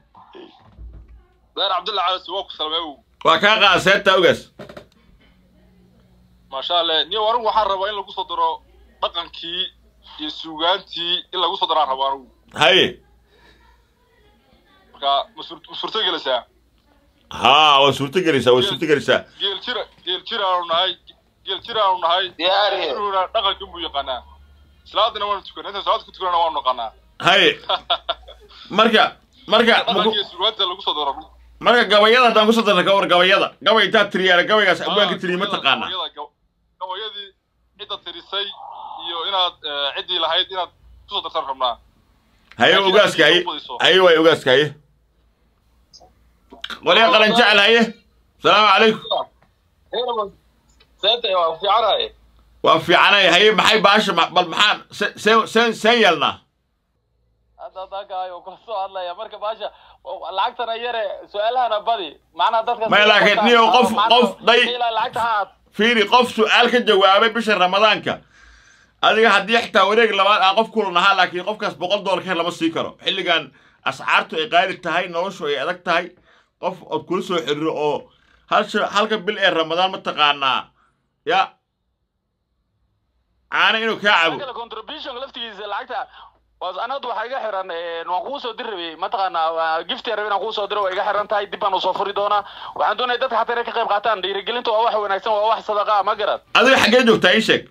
deer cabdulla calas waa ku salmay waa kaa qaada seebtaa ogaas maasha allah niyo anigu waxaan rabaa in lagu soo daro dhaqankii iyo suugaantii in lagu soo daraan rabaa anigu haye marka ma sur- ma suurtagelaysaa haa waa suurto gelaysaa waa suurto gelaysaa geel jira geel jira aanu nahay geel jira aanu nahay inuna dhaqankan buu yaqaanaa salaadana waanu tukanaa intaan salaad ku tukanana waanu naqaanaa haye marka marka dhaqanka iyo suugaanta lagu soo daro marka gabayada haddaan kusoo darna ka war gabayada gabay intaa tiriyaana gabaygaas abwaanka tiriye ma taqaanaa gabayada gaw- gabayadii cidda tirisay iyo inaad eh, ciddii lahayd inaad kusoo dartaan rabnaa haye ogaaska haye haye waay ogaaska haye waliya qalan jecel haye salaamu calaykum seeta waa fiicanaye waa fiicanay haye maxay baasha ma- bal maxaan se- seen seen seen yeelnaa hadda haddaakaayo kula soo hadlaya marka baasha lacagtana yare su-aalahana badi macnaha dadka Maya, laakiin niyo qof- qof day- ilaa lacagta ha aad fiiri qof su-aal ka jawaabay bisha ramadaanka adiga haddii xitaa wareeg labaad aan qof kulan ahaa laakiin qofkaas boqol dollar ka hel lama sii karo xilligan ascaartu ay qaali tahay noloshu ay adag tahay qof ood kula soo xiriiro oo hal sha- halka bil ee ramadaan ma taqaanaa ya caana inuu kaa cabo kale contribution laftigiisa lacagta was anadu waxaa iga xiran een, waan kuu soo diri rabay mataqaanaa waa gift yar inaan kuu soo diro waa iga xiran tahay dib baan usoo furi doonaa waxaan doonaya dadka xataa inay ka qayb qaataan dhiirigelinta waa wax wanaagsan waa wax sadaqa ah, ma garad adiga xaggee joogtaa ii sheeg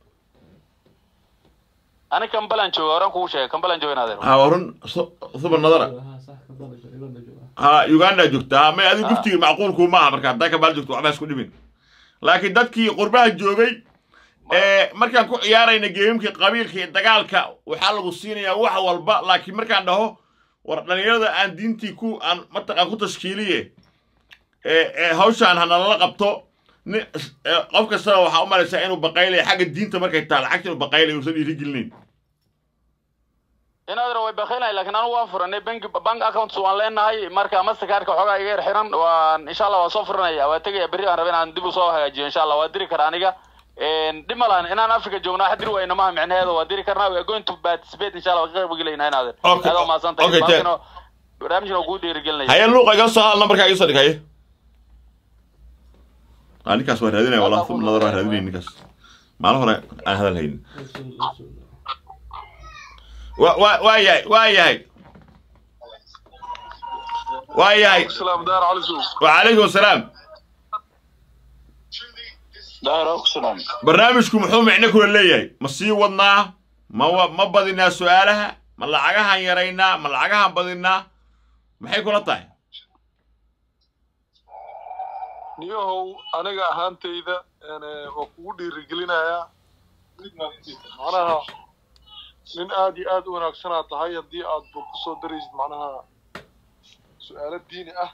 ani kambalan jooga horaan kugu sheegay kambalan jooga inaadeer ha waa run su- suba nadara ha uganda joogta ha may adigu giftiga macquulkuu maaha marka haddaa kabaal joogto waxba isku dhimin laakiin dadkii qurbaha joogay ee markaan ku ciyaarayna geemimkii qabiilka iyo dagaalka waxaa lagu siinayaa wax walba laakiin markaan dhaho war dhallinyarada aan diintii ku aan mataqaan ku tashkiiliye ee ee hawshaan hanalala qabto ni ee, qof kastana waxaa u malaysaa inuu baqaylaya xagga diinta markay tahay lacagta inuu baqaylaya uusan dhiirigelinayn inaadeer way bakhilahay laakiin anu waan furanay bank bank accounts waan leenahay marka mastercardka xoogaa iga yar xiran waan insha allah waan soo furanaya waa tegaya berri aan raba inaan dib usoo hagaajiyo insha allah waa diri karaa aniga Een, dhib ma lahan inaan africa joogno wax diri wayna maha micnaheeda waa diri karnaa we are going to participate insha allah waa ka qayb gelayna inaadeer Okay, aad umahadsan tahay okay, Bankina barnaamijna waa kuu dhiirigelinaya haye luuqa iga soo hal nambarkaa iga soo dhig haye ah ninkaas waa raadinaya wallah sub nadar waa raadinaya ninkaas maalin hore aan hadal haynin wa wa waa yahay waa yahay waa yahay salaam daar cali suuf wacalaykum asalaam daar oxlam barnaamijku muxuu micno kula leeyahay ma sii wadnaa ma wa- ma badinaa su-aalaha ma lacagahan yaraynaa ma lacagahan badinaa maxay kula tahay niyahow aniga ahaantayda een, eh, waa kugu dhiirigelinayaa macnaha nin aad iyo aad u wanaagsanaa tahay haddii aad ba kusoo daraysid macnaha su-aalo diini ah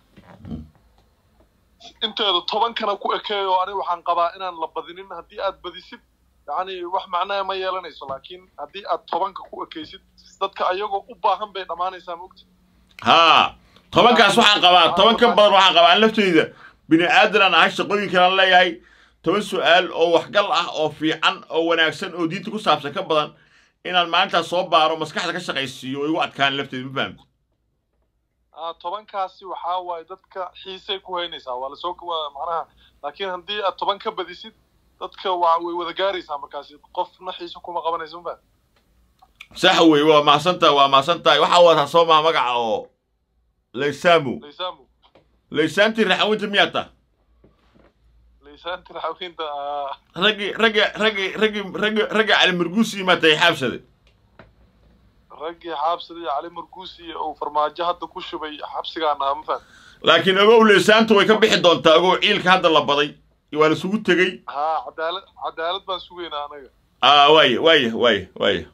inteeda tobankana ku ekeeyo aniga waxaan qabaa inaan la badinin haddii aad badisid yacni wax macnaha ma yeelanayso laakiin haddii aad tobanka ku ekaysid dadka ayagoo u baahan bay dhammaanaysaa mogta haa tobankaas waxaan qabaa toban ka badan waxaan qabaa an lafteyda bini aadan aan ahay shaqooyinkan aan leeyahay toban su'aal oo waxgal ah oo fiican oo wanaagsan oo diinta ku saabsan ka badan inaan maalintaas soo baaro maskaxda ka shaqaysiiyo oo igu adkaan lafteeda ma fahamti ah tobankaasi waxaa waaye dadka xiisay ku haynaysaa waa lasoo waa macnaha laakiin haddii aad toban ka badisid dadka waa way wada gaaraysaa markaasi qofna xiise kuma qabanayso ma sax wey waa mahadsantahay waa mahadsantahay waxaa wataa soo maha magaca oo laysaamu laysaamo laysaantii raxawinta miyaa ta laysaanti raxawinta ah raggii raggi raggii raggii raggii raggii cali marguusi maa tahay xaabsade raggii xaabsada iyo cali marguusi uu farmaajo hadda ku shubay xabsigaana ma faham laakiin ogow laysaantu way ka bixi doontaa ogow ciilka hadda la baday waa la isugu tegey ha cadaalad cadaalad baan sugaynaa anaga aa waaya waaya waaya waaya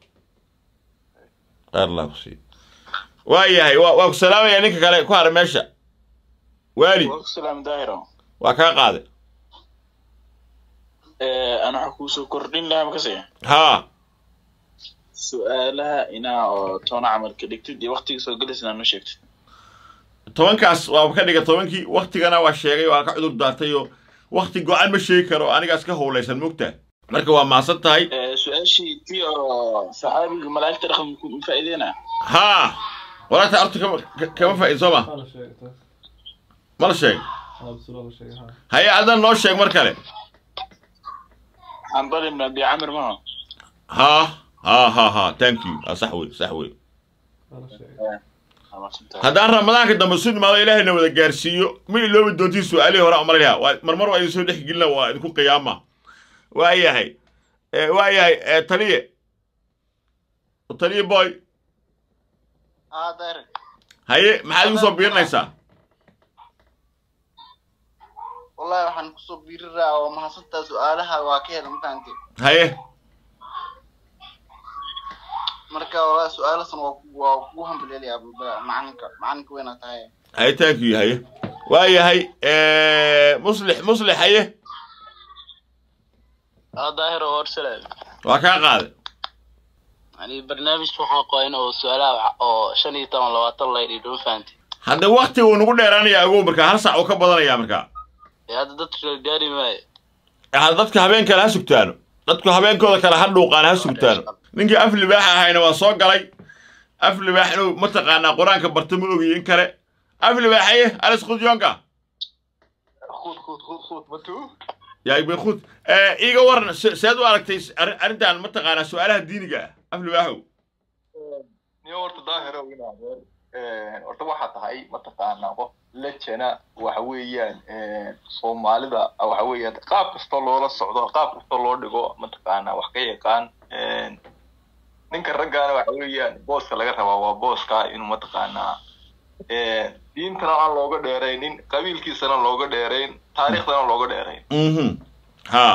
allah ku sii waayahay waa waa ku salaamayaa ninka kale ku hara meesha waali salaam daahiro waa kaa qaade ana waxa kuusoo kordhin lahaa makase haa su-aalaha inaa oo toona camal ka dhigtid iyo waktiga soo gelaysa inaa noo sheegtid tobankaas waa ka dhiga tobankii waktigana waa sheegay waa ka cudur daartay oo wakti go-an ma sheegi karo anigaas ka howlaysan mogtaa marka waa mahadsan tahay su-aashii tii oo saxaabiga malaa'igta dhaqan ma faa'iideyna haa walaagta horta kama ka- kama faa'iid soo ma Hala sheeg taas. ma la sheeg Haa, bisula la sheeg, haa. haye adan noo sheeg mar kale can bali ibn abi camir maha haa haa haa haa thank you ah, sax wey sax wey Hala sheeg. haddaan ramadaanka dambe su imaado ilaahayna wada gaarsiiyo ma iloobi doontiin su-aalihii hore umalaya waa marmar waa idin soo dhex gelina waa idinku qiyaama waa yahay Eh, waa yahay eh, taliye taliye boy haa daahir haye maxaad igu soo biirinaysaa wallahi waxaan kusoo biiriraa oo mahadsantaa su-aalaha waa ka hela mafahante haye marka wallahi su-aalasan waa ku- waa kugu hambaleelaya macalinka macalinka weyna tahay haye thank you haye waa yahay eh, muslix muslix haye اه ظاهر وارسل waa kaa qaade يعني برنامج waxaa qoyn oo su'aalaha oo shan iyo toban labaatan la yidhi fahanti hadda wakti uu nagu dheeraanaya agow markaa hal sac uu ka badanaya markaa ee hadda dadka la gaari maayo hadda dadka habeen kale ha sugtaano dadku habeenkooda kale ha dhuuqaan ha sugtaano ninkii af libaax ahayna waa soo galay af libaax inuu mataqaanaa qur-aanka barta ma ogiyo in kale af libaaxaye alis khudyoonka khud khud khud khud matu yaa ibn khud iiga waran se- seed u aragtay arrin- arrintan mataqaanaa su-aalaha diiniga ah af libaaxow niyo horta daahiro inaad horta waxaa tahay mataqaanaa qof lejana waxa weeyaan soomaalida waxa weeyaan qaab kastoo loola socdo qaab kastoo loo dhigo mataqaanaa wax ka yaqaan ninka raggaana waxa weeyaan booska laga rabaa waa booska inuu mataqaanaa diintana aan looga dheeraynin qabiilkiisana looga dheerayn taariikhdana looga dheerayn mhm ha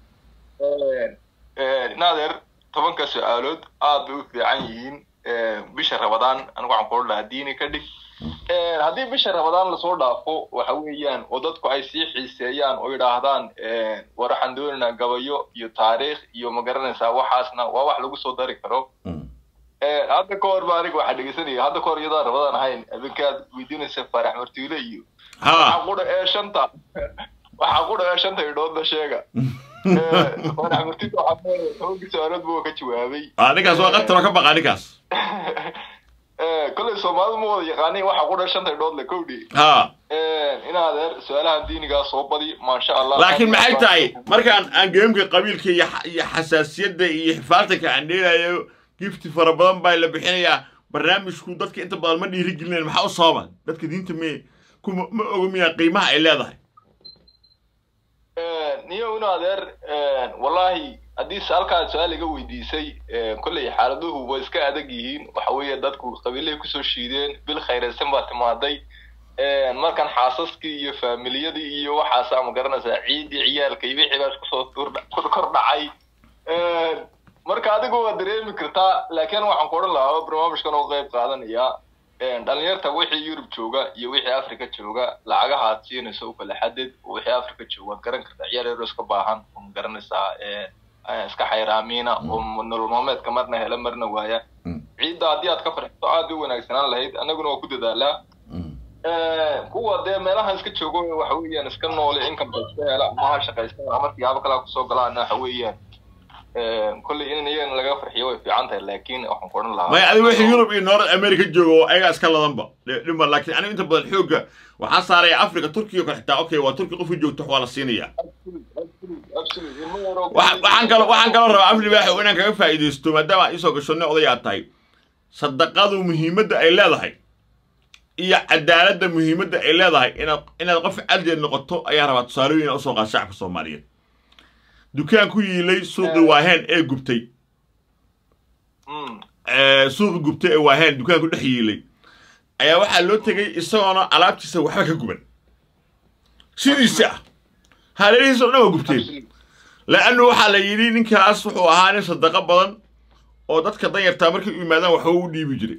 naadeer tobanka su-aalood aad bay u fiican yihiin bisha rabadaan anigu waxaan kula dhahaa diini ka dhig haddii bisha rabadaan lasoo dhaafo waxa weeyaan oo dadku ay sii xiiseeyaan oo yidhaahdaan war waxaan doonaynaa gabayo iyo taariikh iyo ma garanaysaa waxaasna waa wax lagu soo dari karo hadda ka hor ba aniga waxaa dhegeysanaya hadda ka hor iyadaan rabadaan ahayn habeenkaad weydiinaysa faarax martiile iyo waxaa qudha ee shanta waxaa qudha ee shanta idhoodna sheega faarax martiile waxaa leeyahay tobankii su-aalood buu ka jawaabay ah ninkaas waa qataroo ka baqa ninkaas kolley soomaalidu ma wada yaqaanin waxa qudha shanta idhood le kowdhi ha inaadeer su-aalaha diinigaa soo badi maasha allah laakiin maxay tahay markaan aan geemka qabiilka iyo xa- iyo xasaasiyadda iyo xifaaltanka aan dheelayo gifti fara badan baa la bixinayaa barnaamijku dadka inta badan ma dhiiri gelinayan maxaa u sababa dadka diinta me kuma ma oga miyaa qiimaha ay leedahay niyo in adeer wallahi haddii se halkaa su-aal iga weydiisay kolley xaaladuhu way iska adag yihiin waxa weeye dadku qabiilay kusoo shiideen bil khayraysan baa timaaday markan xaasaskii iyo faamiliyadii iyo waxaasaa ma garanaysaa ciidii ciyaalka iyo wixii baas kusoo tur- kor dhacay marka adigu waa dareemi kartaa laakiin waxaan ku odhan lahaa oo barnaamijkan oo qayb qaadanaya dhalinyarta wixii yurub jooga iyo wixii africa jooga lacagaha aad siinayso u kala xadid oo wixii africa jooga waad garan kartaa ciyaar yaro iska baahan oo ma garanaysaa iska xayraamiina oo nolol maalmeedka marna hela marna waaya ciidda haddii aad ka farxiso aad u wanaagsanaan lahayd annaguna waa ku dadaalaa kuwa dee meelaha iska joogo waxa weeyaan iska noole income iska hela maha shaqaysta ama siyaabo kale kusoo galaana waxa weeyaan kolley in iyagana laga farxiyo way fiican tahay laakiin waxaan ku odhan lahaa maya adiga wixii yurub iyo north america jooga oo ayagaa iska ladanba dhima laakiin aniga inta badan xoogga waxaa saaraya africa turkiga kale xitaa okay waa turki qofkii joogto waa la siinaya waxaan kaloo waxaan kaloo rabaa afli baaxow inaan kaga faa'iidaysto maadaama aad iisoo gasho nin odayaa tahay sadaqadu muhiimadda ay leedahay iyo cadaaladda muhiimadda ay leedahay inaad inaad qof caddeed noqoto ayaa rabaa tusaalooyin inaad usoo qaad shacabka soomaaliyeed dukaan ku yiilay suuqii waaheen ee gubtay suuqi gubtay ee waaheen dukaanku dhex yiilay ayaa waxaa loo tegey isagoona alaabtiisa waxba ka guban sidiisa ah hareerihiisa o dhan waa gubteen la'annu waxaa la yidhi ninkaas wuxuu ahaa nin sadaqo badan oo dadka danyartaa markay u yimaadaan waxba u dhiibi jiray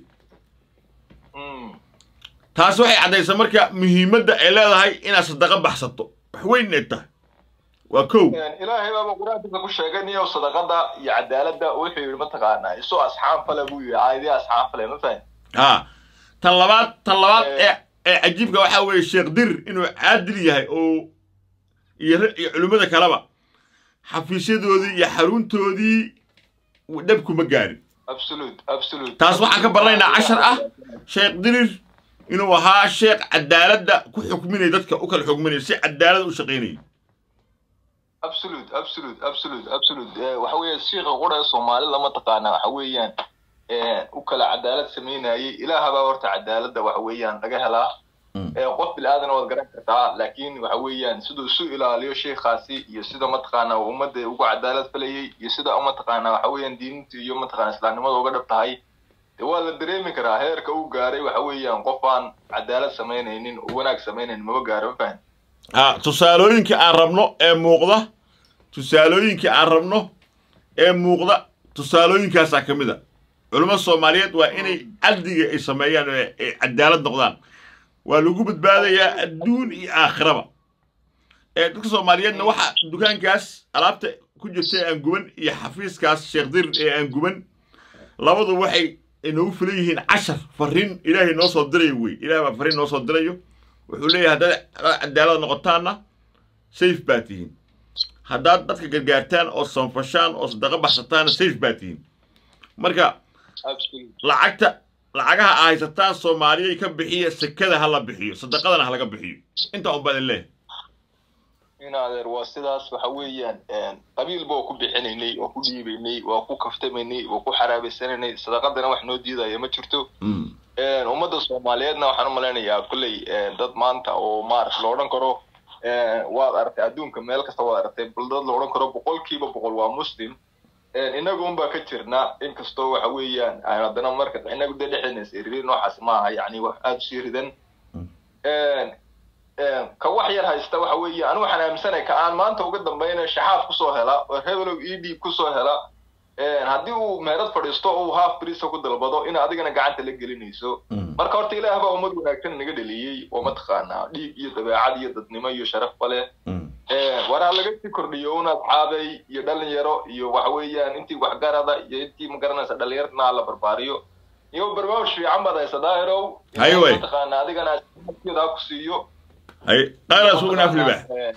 taas waxay caddaysaa marka muhiimadda ay leedahay inaad sadaqo baxsato wax weyn inay tahay waa kow ilaahay baaba qur-aankiisa ku sheegay niyow sadaqada iyo cadaaladda wuxuu yidhi mataqaanaa isoo asxaam fale buu yidhi caayadii asxaam fale ma fahan ha tan labaad tan labaad ee ee cajiibka waxaa weeye sheekh dir inuu caadil yahay oo iyo iyo culimmada kaleba xafiisyadoodii iyo xaruntoodii dhabkuma gaarin absolute absolute taas waxaan ka baranaynaa cashar ah sheekh dirir inuu ahaa sheekh cadaaladda ku xukminaya dadka u kala xukminaya si cadaalad u shaqaynaya absolute absolute absolute absolute waxa weeye shiika qura ee soomaali lama taqaana waxa weeyaan u kala cadaalad samaynayay ilaahabaa horta cadaaladda waxa weeyaan laga helaa qof bilaadan waad garan kartaa laakiin waxa weeyaan siduu isu ilaaliyo sheikhaasi iyo sida mataqaana ummadda ugu cadaalad falayay iyo sida mataqaana waxa weeyaan diinta iyo mataqaana islaamnimada uga dhab tahay de waa la dareemi karaa heerka uu gaaray waxa weeyaan qof aan cadaalad samaynaynin oo wanaag samaynaynin maba gaaro ma fahan ha tusaalooyinka aan rabno ee muuqda tusaalooyinka aan rabno ee muuqda tusaalooyinkaasaa ka mid a culimmada soomaaliyeed waa inay cadliga ay sameeyaan oo ay cadaalad noqdaan waa lagu badbaadayaa adduun iyo aakhiraba ee dadka soomaaliyeedna waxa dukaankaas alaabta ku jirta ee aan guban iyo xafiiskaas sheekh dir ee aan guban labadu waxay inoogu filan yihiin cashar farriin ilaahay noo soo dirayo wey ilaah baa farriin noo soo dirayo wuxuu leeyahay haddaad cadaalad noqotaanna safe baa tihiin haddaad dadka gargaartaan oo sanfashaan oo sadaqa baxsataanna safe baa tihiin marka lacagta lacagaha aa haysataan soomaaliyay ka bixiya sekada ha la bixiyo sadaqadana ha laga bixiyo intaa un baa idin leeyahay in adeer waa sidaas waxa weeyaan qabiilba waa ku bixinaynay waa ku dhiibaynay waa ku kaftamaynay waa ku xaraabaysanaynay sadaqadana wax noo diidaya ma jirto ummadda soomaaliyeedna waxaan u malaynayaa kolley dad maanta oo maarata la odhan karo waad aragtay adduunka meel kasta waad aragtay bal dad la odhan karo boqolkiiba boqol waa muslim inagu unbaa ka jirna inkastoo waxa weeyaan haddana marka inagu dee dhexdeena isiririn noocaas maaha yani wax aada usii ridan ka wax yar haysta waxa weeye anigu waxaan aaminsanay ka aan maanta uga dambayna shaxaad kusoo hela oo hebelow e d kusoo hela haddii uu meherad fadhiisto oo uu half brisa ku dalbado in adigana gacanta la gelinayso marka horta ilaah baa ummad wanaagsan naga dheliyey oo mataqaanaa dhiig iyo dabeecad iyo dadnimo iyo sharafba leh war ha laga sii kordhiyo un asxaabay iyo dhalinyaro iyo waxa weeyaan intii waxgarada iyo intii magaranaysa dhalinyartana la barbaariyo iyo barnaamij fiican baad haysa daahirow Haye wey. mataqaanaa adigana ha ku siiyo hay qaara sugna afliba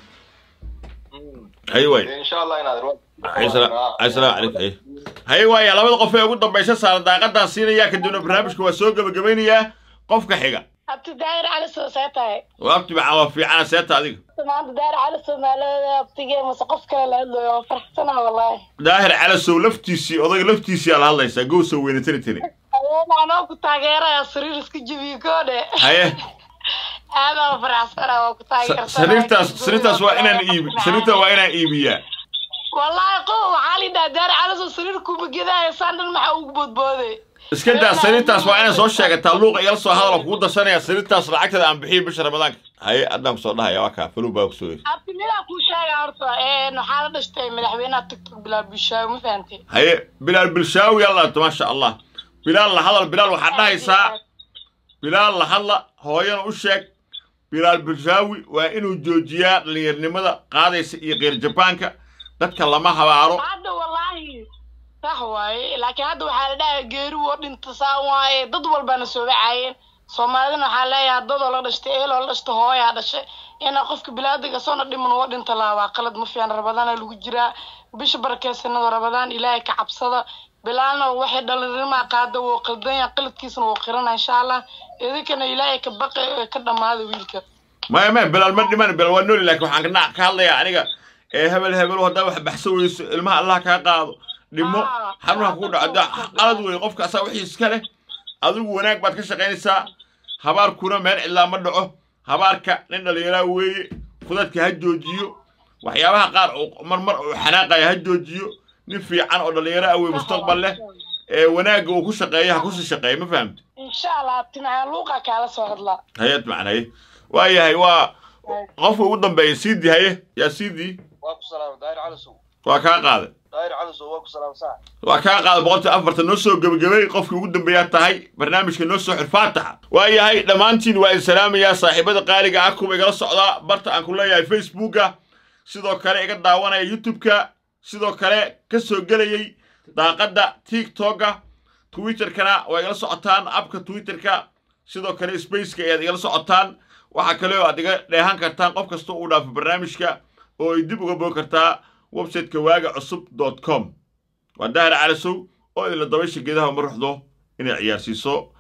hay way insha allah inaad asalaam calaykum hay hay waaya labada qof ee ugu dambaysa saaran daaqadaan siinayaa kadibna barnaamijka waa soo gebagabaynayaa qofka xiga abti daahir cali soo see tahay waabti macaan waa fiicana seeta adiga maanta daahir cali soomaaliyada abtigee mase qof kale la hadlayo waa faraxsana wallaahi daahir calasow laftiisii odayga laftiisii aa la hadlaysaa gow soo weynatani tani adeena anoo ku taageeraya sariir iska jebiye koodhe haye aadaa faraxsana waa ku taageersanaa sariirtaas sariirtaas waa inaan iibi sariirta waa inaan iibiyaa wallaahi qof waxaa lidhaha daahir cali soo sariir kubagedaaya saan dhan maxaa ugu boodbooday iska daa sariirtaas waa inaan soo sheegataa luuqa igala soo hadala kugu darsanaya sariirtaas lacagteeda aan bixiyo bisha ramadaanka haye haddaan kusoo dhahaya waa kaa faluw baa kusoo yiri abti midaa kuu sheega horta waxaa la dhashtay madaxweynaha tiktok bilaal bishaay ma fahantay haye bilaal bilshaawi yaa laabto maasha allah bilaal la hadal bilaal waxaad dhahaysaa bilaal la hadla hooyana u sheeg bilaal bilshaawi waa inuu joojiyaa dhallinyarnimada qaadaysa iyo qeyr jabaanka dadka lama habaaro hadda wallaahi sax waaye laakiin hadda waxaa la dhahaa geeri woo dhinta saan waaye dad walbana soo wacaayeen soomaalidana waxaa leeyahay dadoo la dhashtay eeloo la dhashtay hooyaa dhashay inaa qofka bilaadiga soona dhiman uga dhinta lahaa waa qalad ma fiican rabadaana lagu jiraa bisha barakeysanada rabadaan ilaahay ka cabsada bilaana waxay dhallinyarmaa qaada wuu qaldanya qaladkiisana wuu qirana insha allah idinkana ilaahay ka baqi ee ka dhammaada wiilka maya maya bilaal ma dhiman bilaal waa nooli laakiin waxaan kana- ka hadlayaa aniga ee hebel hebel haddaa wax baxso weyso ilmaha allah kaa qaado dhimo xanuunha kugu dhaco da qalad weeye qofka asaa wixii iska leh adigu wanaag baad ka shaqaynaysaa habaarkuna meel cidlaa ma dhaco habaarka nin dhallinyaraa weeye fudadka ha joojiyo waxyaabaha qaar oo marmar uu xanaaqaya ha joojiyo nin fiican oo dhallinyaro ah wey mustaqbal leh ee wanaagga uu ku shaqeeya ha kusii shaqeeya ma fahamti insha allah timcaan luuqa kaala soo hadlaa hayad macnaye waa yahay waa qofka ugu dambeeya siidii haye yaa siidii waa ku salaama daahir calasow waa kaa qaaday daahir calasow waa ku salaama sax waa kaa qaaday boqoltii afartan noo soo gebagabay qofkii ugu dambeeyaa tahay barnaamijka noo soo xir faataxa waa yahay dhammaantiin waa idin salaamayaa saaxiibada qaaliga ah kuwa igala socdaa barta aan ku leeyahay facebooka sidoo kale iga daawanaya youtube-ka sidoo kale ka soo gelayay daaqadda tiktoka twitterkana waa igala socotaan abka twitterka sidoo kale spaceka ayaad igala socotaan waxaa kale oo aad iga dheehan kartaan qof kasta uu dhaafo barnaamijka oo ay dib uga boog kartaa websiteka waaga cusub dot com waa daahir calasow oo idinla dabaysha geedaha uma ruxdo inay ciyaarsiiso